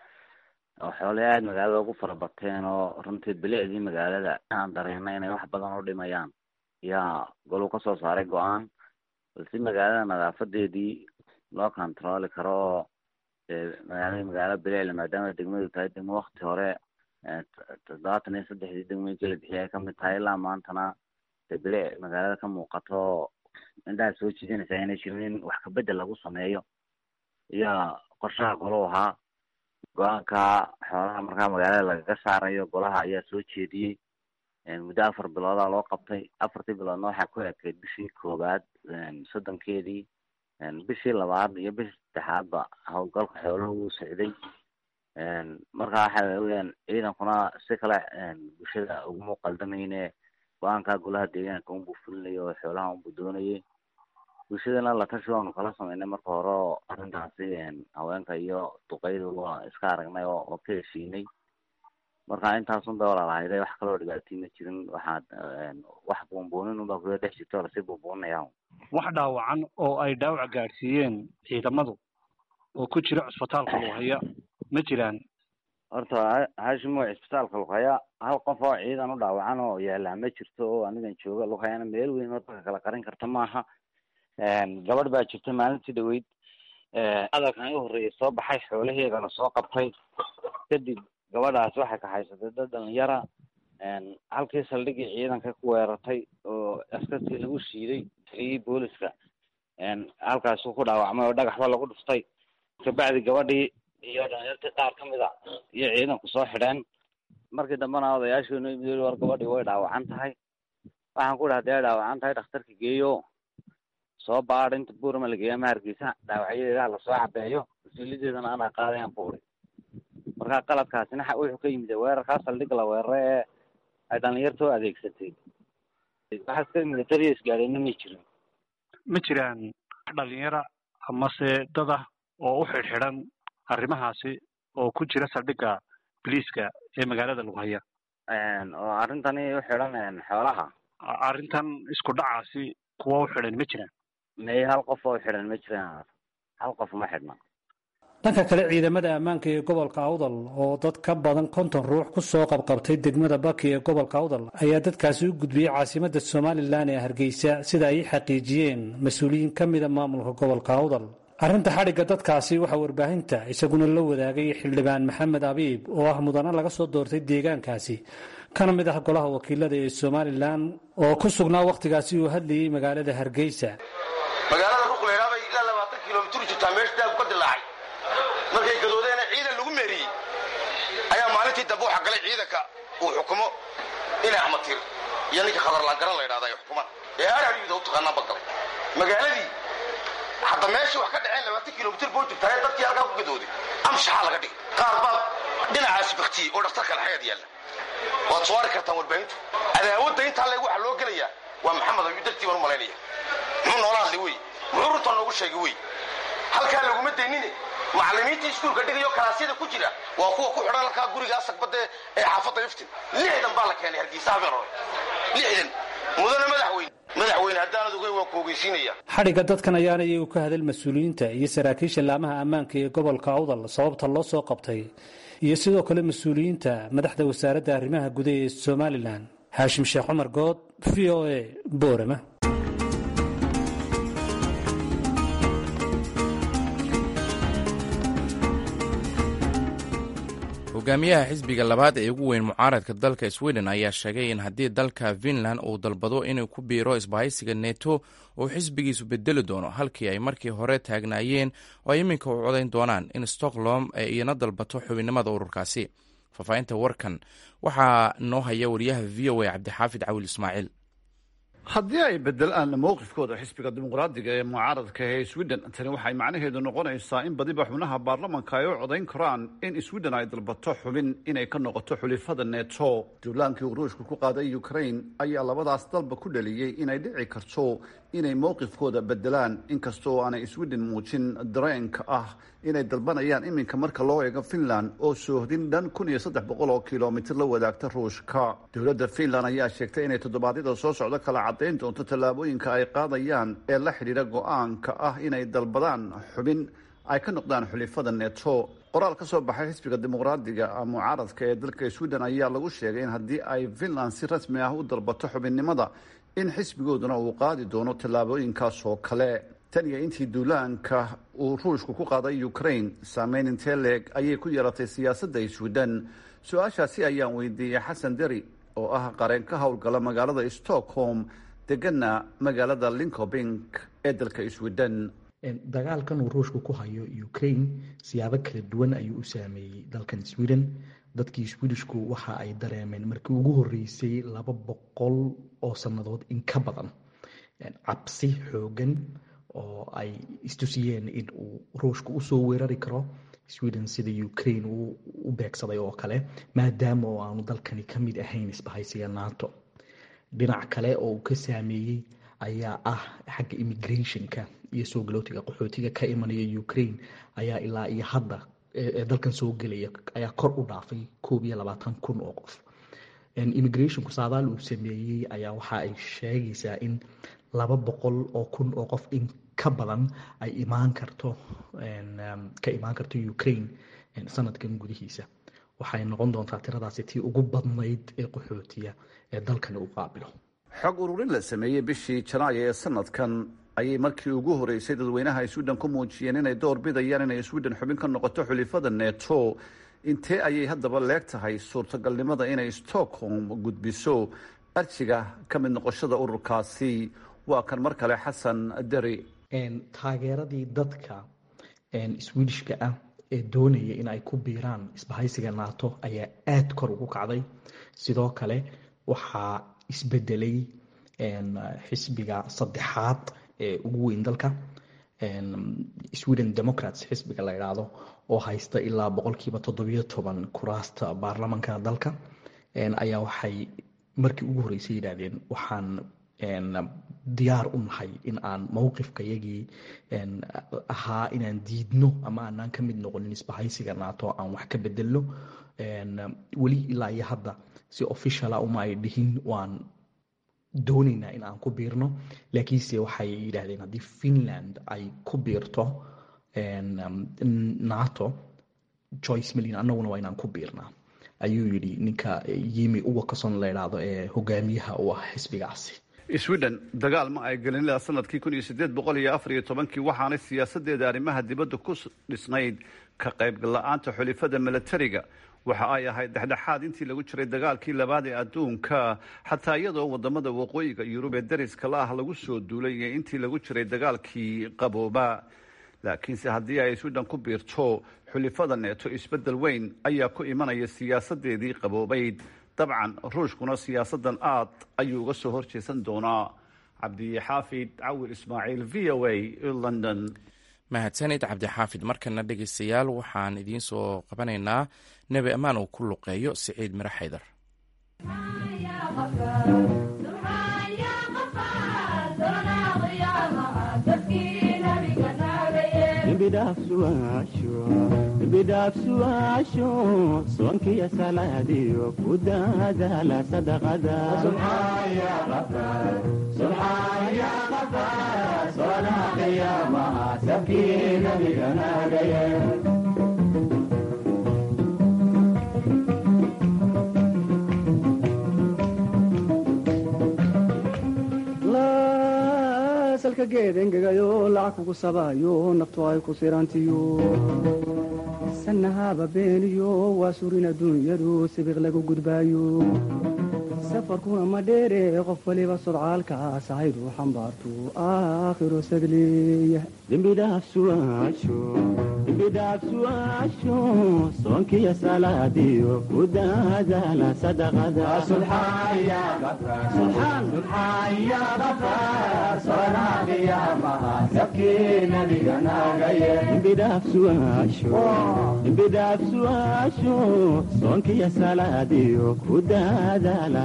oo xoolay aada magaalada ugu fara bateen oo runtii bilicdii magaalada aan dareena inay wax badan u dhimayaan yaa goluu kasoo saaray go-aan balse magaalada nadaafadeedii loo controli karo oo magaalada magaalo bileele maadaama degmadu tahay degmo wakti hore toddobaatan iyo saddexdii degmooyinka la bixiyay ay kamid tahay ilaa maantana de bile magaalada ka muuqato indhaha soo jiidanaysa inay jirin in wax kabedel lagu sameeyo iyo qorshaha golo ahaa go-aanka xoolaha markaa magaalada lagaga saarayo golaha ayaa soo jeediyey muddo afar biloodaa loo qabtay afartii biloodna waxaa ku ekeyd bishii koowaad soddonkeedii bishii labaad iyo bishii saddexaadba howlgalka xooluhu wuu socday marka waxa weyaan ciidankuna si kale bulshada uguma qaldamayne go-aanka golaha deegaanka unbuu fulinayo oo xoolaha unbuu doonayay bulshadana la tashi waanu kala sameynay marka hore oo arrintaasi haweenka iyo duqeydu waa iska aragnay oo oo ka heshiinay marka intaasun bay walaalahayday wax kaloo dhibaatii ma jirin waxaad wax buunbuunin unbaa kuda dhex jirto lasii buunbuuninaya wax dhaawacan oo ay dhaawac gaadhsiiyeen ciidamadu oo ku jira cusbitaalka lughaya ma jiraan horta hashimo cisbitaalka lughaya hal qof oo ciidan u dhaawacan oo yaallaa ma jirto oo anigan jooga lughayana meel weyn oo dadka kala qarin karta maaha gabadh baa jirta maalintii dhaweyd hadalkan u horreeyay soo baxay xoolaheedana soo qabtay kadib gabadhaas waxay kahaysatay dad dhalinyara halkii saldhigii ciidanka ku weerartay oo askartii lagu shiiday taliyii booliska halkaasuu ku dhaawacmay oo dhagaxba lagu dhuftay kabacdi gabadhii iyo dhalinyartii qaar ka mid a iyo ciidanku soo xidheen markii dambena odayaashiinu yimid war gabadhii way dhaawacan tahay waxaan ku dhaha dee dhaawacan tahay dhakhtarka geeyo soo baadh inta buurama la geeya ama hargeysa dhaawacyadeeda lasoo cabeeyo mas-uuliyadeedana anaa qaadayaan buuri marka qaladkaasina wuxuu ka yimid weerarkaa saldhig la weerara ee ay dhalinyartoo adeegsatay wax iska militariya isgaadheenna ma jirin ma jiraan dhalinyara amase dad ah oo u xidhxidhan arrimahaasi oo ku jira saldhigga biliiska ee magaalada lughaya oo arrintani u xidhan xoolaha arrintan isku dhacaasi kuwa u xidhan ma jiraan may hal qof oo u xidhan ma jiraan hal qof ma xidhna dhanka kale ciidamada ammaanka ee gobolka awdal oo dad ka badan konton ruux ku soo qabqabtay degmada baki ee gobolka awdal ayaa dadkaasi u gudbiyey caasimadda somalilan ee hargeysa sida ay xaqiijiyeen mas-uuliyiin ka mida maamulka gobolka awdal arrinta xadhigga dadkaasi waxaa warbaahinta isaguna la wadaagay xildhibaan maxamed abiib oo ah mudane laga soo doortay deegaankaasi kana mid ah golaha wakiilada ee somalilan oo ku sugnaa wakhtigaasi uu hadlayey magaalada hargeysa magaalada ruqleydhaa bay ilaa labaatan kilomitir jirtaa meesha daab ka dilaacay markay gadoodeena ciidan lagu meeriyey ayaa maalintii dambe waxaa galay ciidanka uu xukumo inay axmatir iyo ninka khadarlaangaran la ydhahda ay xukumaan ee arariyuda u taqaanaan ba galay magaaladii hadda meeshii wax ka dhaceen labaatan kilomitir boo jirtaa ee dadkii halkaa ku gadooday amshaxaa laga dhigay qaar baa dhinacaasi baktiyey oo dhaktarka laxayaad yaalla waad soo ari kartaan warbaahintu cadaawadda intaa leeg waxaa loo gelayaa waa maxamed ayuu dartii baan u malaynaya muxuu noola hadlay wey muxuu runta noogu sheegay wey halkaa laguma daynine macallimiintii iskuulka dhigayo kalaasyada ku jira waa kuwa ku xidhan halkaa guriga asagbadde ee xaafadda iftin lixdan baa la keenay hargeysa habeen hore lixdan mudane madaxweyne madaxweyne haddaanad ogeyn waan ku ogeysiinaya xadhigga dadkan ayaana iyagu ka hadal mas-uuliyiinta iyo saraakiisha laamaha ammaanka ee gobolka awdal sababta loo soo qabtay iyo sidoo kale mas-uuliyiinta madaxda wasaaradda arrimaha gudaha ee somalilan haashim sheekh cumar good v o a boorama hogaamiyaha xisbiga labaad ee ugu weyn mucaaradka dalka sweden ayaa sheegay in haddii dalka finland uu dalbado inuu ku biiro isbahaysiga neto uu xisbigiisu bedeli doono halkii ay markii hore taagnaayeen oo ay iminka u codayn doonaan in stockholm ay iyana dalbato xubinnimada ururkaasi faahfaahinta warkan waxaa noo haya wariyaha v o a cabdixaafid cawil ismaaciil haddii ay bedelaan mowqifkooda xisbiga dimuqraadiga ee mucaaradka ee sweden tani waxay macnaheedu noqonaysaa in badiba xubnaha baarlamanka ay u codayn karaan in sweden ay dalbato xubin inay ka noqoto xulifada neto duulaankii uu ruushka ku qaaday ukraine ayaa labadaas dalba ku dhaliyey inay dhici karto inay mowqifkooda bedelaan inkastoo aanay sweden muujin dareenka ah inay dalbanayaan iminka marka loo eego finland oo soohdin dhan kun iyo saddex boqol oo kilomitir la wadaagta ruushka dowladda finland ayaa sheegtay inay toddobaadyada soo socdo kala caddayn doonto tallaabooyinka ay qaadayaan ee la xidhiidha go-aanka ah inay dalbadaan xubin ay ka noqdaan xulifada neto qoraal ka soo baxay xisbiga dimuqraadiga mucaaradka ee dalka sweden ayaa lagu sheegay in haddii ay finland si rasmi ah u dalbato xubinnimada in xisbigooduna uu qaadi doono tallaabooyinkaas oo kale tan iyo intii duulaanka uu ruushku ku qaaday ukraine saameyn intee leeg ayay ku yeelatay siyaasadda sweden su-aashaasi ayaan weydiiyey xasan deri oo ah qareen ka howlgala magaalada stockholm degana magaalada linkobing ee dalka sweden dagaalkan uu ruushku ku hayo ukraine siyaabo kala duwan ayuu u saameeyey dalkan sweden dadkii swedishku waxa ay dareemeen markii ugu horeysay laba boqol oo sannadood in ka badan cabsi xoogan oo ay istusiyeen in uu ruushku usoo weerari karo sweden sida ukraine uu u beegsaday oo kale maadaama oo aanu dalkani ka mid ahayn isbahaysiga nato dhinac kale oo uu ka saameeyey ayaa ah xagga immigrationka iyo soo galootiga qaxootiga ka imanaya ukraine ayaa ilaa iyo hadda ee dalkan soo gelaya ayaa kor u dhaafay koob iyo labaatan kun oo qof immigrationku saadaal uu sameeyey ayaa waxa ay sheegaysaa in laba boqol oo kun oo qof in ka badan ay imaan karto ka imaan karto ukraine sanadkan gudihiisa waxay noqon doontaa tiradaasi tii ugu badnayd ee qaxootiya ee dalkani u qaabilo xog ururin la sameeyey bishii janaayo ee sanadkan ayay markii ugu horeysay dadweynaha sweden ku muujiyeen inay door bidayaan inay sweden xubin ka noqoto xulifada neto intee ayay haddaba leeg tahay suurtagalnimada inay stockholm gudbiso arjiga ka mid noqoshada ururkaasi waa kan mar kale xasan deri taageeradii dadka swedishka ah ee doonaya in ay ku biiraan isbahaysiga nato ayaa aada kor ugu kacday sidoo kale waxaa isbedelay xisbiga saddexaad ee ugu weyn dalka sweden democrats xisbiga la idhaahdo oo haysta ilaa boqolkiiba toddobiyo toban kuraasta baarlamanka dalka ayaa waxay markii ugu horreysay yidhaahdeen waxaan diyaar u nahay in aan mowqifkayagii ahaa inaan diidno ama aanaan ka mid noqonin isbahaysiga nato aan wax ka bedelno weli ilaa iyo hadda si officiala uma ay dhihin waan doonaynaa in aan ku biirno laakiinse waxay yidhaahdeen haddii finland ay ku biirto nato joyce milin annaguna waa inaan ku biirnaa ayuu yidhi ninka yimi uwakason la idhaahdo ee hogaamiyaha u ah xisbigaasi sweden dagaal ma ay gelin ilaa sanadkii kun iyo sideed boqol iyo afar iyo tobankii waxaanay siyaasadeeda arrimaha dibadda ku dhisnayd ka qaybgala-aanta xulifada milatariga waxa ay ahayd dhexdhexaad intii lagu jiray dagaalkii labaad ee adduunka xataa iyadoo wadamada waqooyiga yurub ee dariska la ah lagu soo duulay iyo intii lagu jiray dagaalkii qabooba laakiinse haddii ay sweden ku biirto xulifada neeto isbedel weyn ayaa ku imanaya siyaasadeedii qaboobayd dabcan ruushkuna siyaasadan aad ayuu uga soo horjeesan doonaa cabdixaafid cawir ismaaciil v o a london mahadsanid cabdixaafid markana dhegeystayaal waxaan idiin soo qabanaynaa nebi ammaan uu ku luqeeyo siciid miro xaydar bidhaafsuaasho soonkiyo salaadiyo ku daadaala salka geed engegayo lacag kugu sabaayo naftu ay ku sirantiyo sanahaba beeniyo waa surin adduunyadu sibiq lagu gudbaayo safarkuna ma dheere qof waliba sodcaalkaas ahaydu xambaartu aakhiro sadleeya dembidhaafsuaasho soonkiyo salaadiyo ku daadaala dembidhaafsuaasho soonkiyo salaadiyo ku daadaala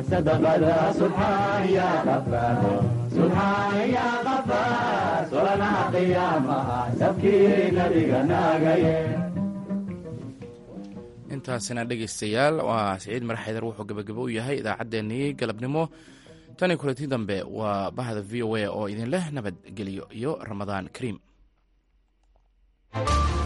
intaasina dhegaystayaal waa siciid maraxaydar wuxuu gabagabo u yahay idaacaddeenii galabnimo tani kulanti dambe waa bahda v o a oo idin leh nabadgelyo iyo ramadaan kariim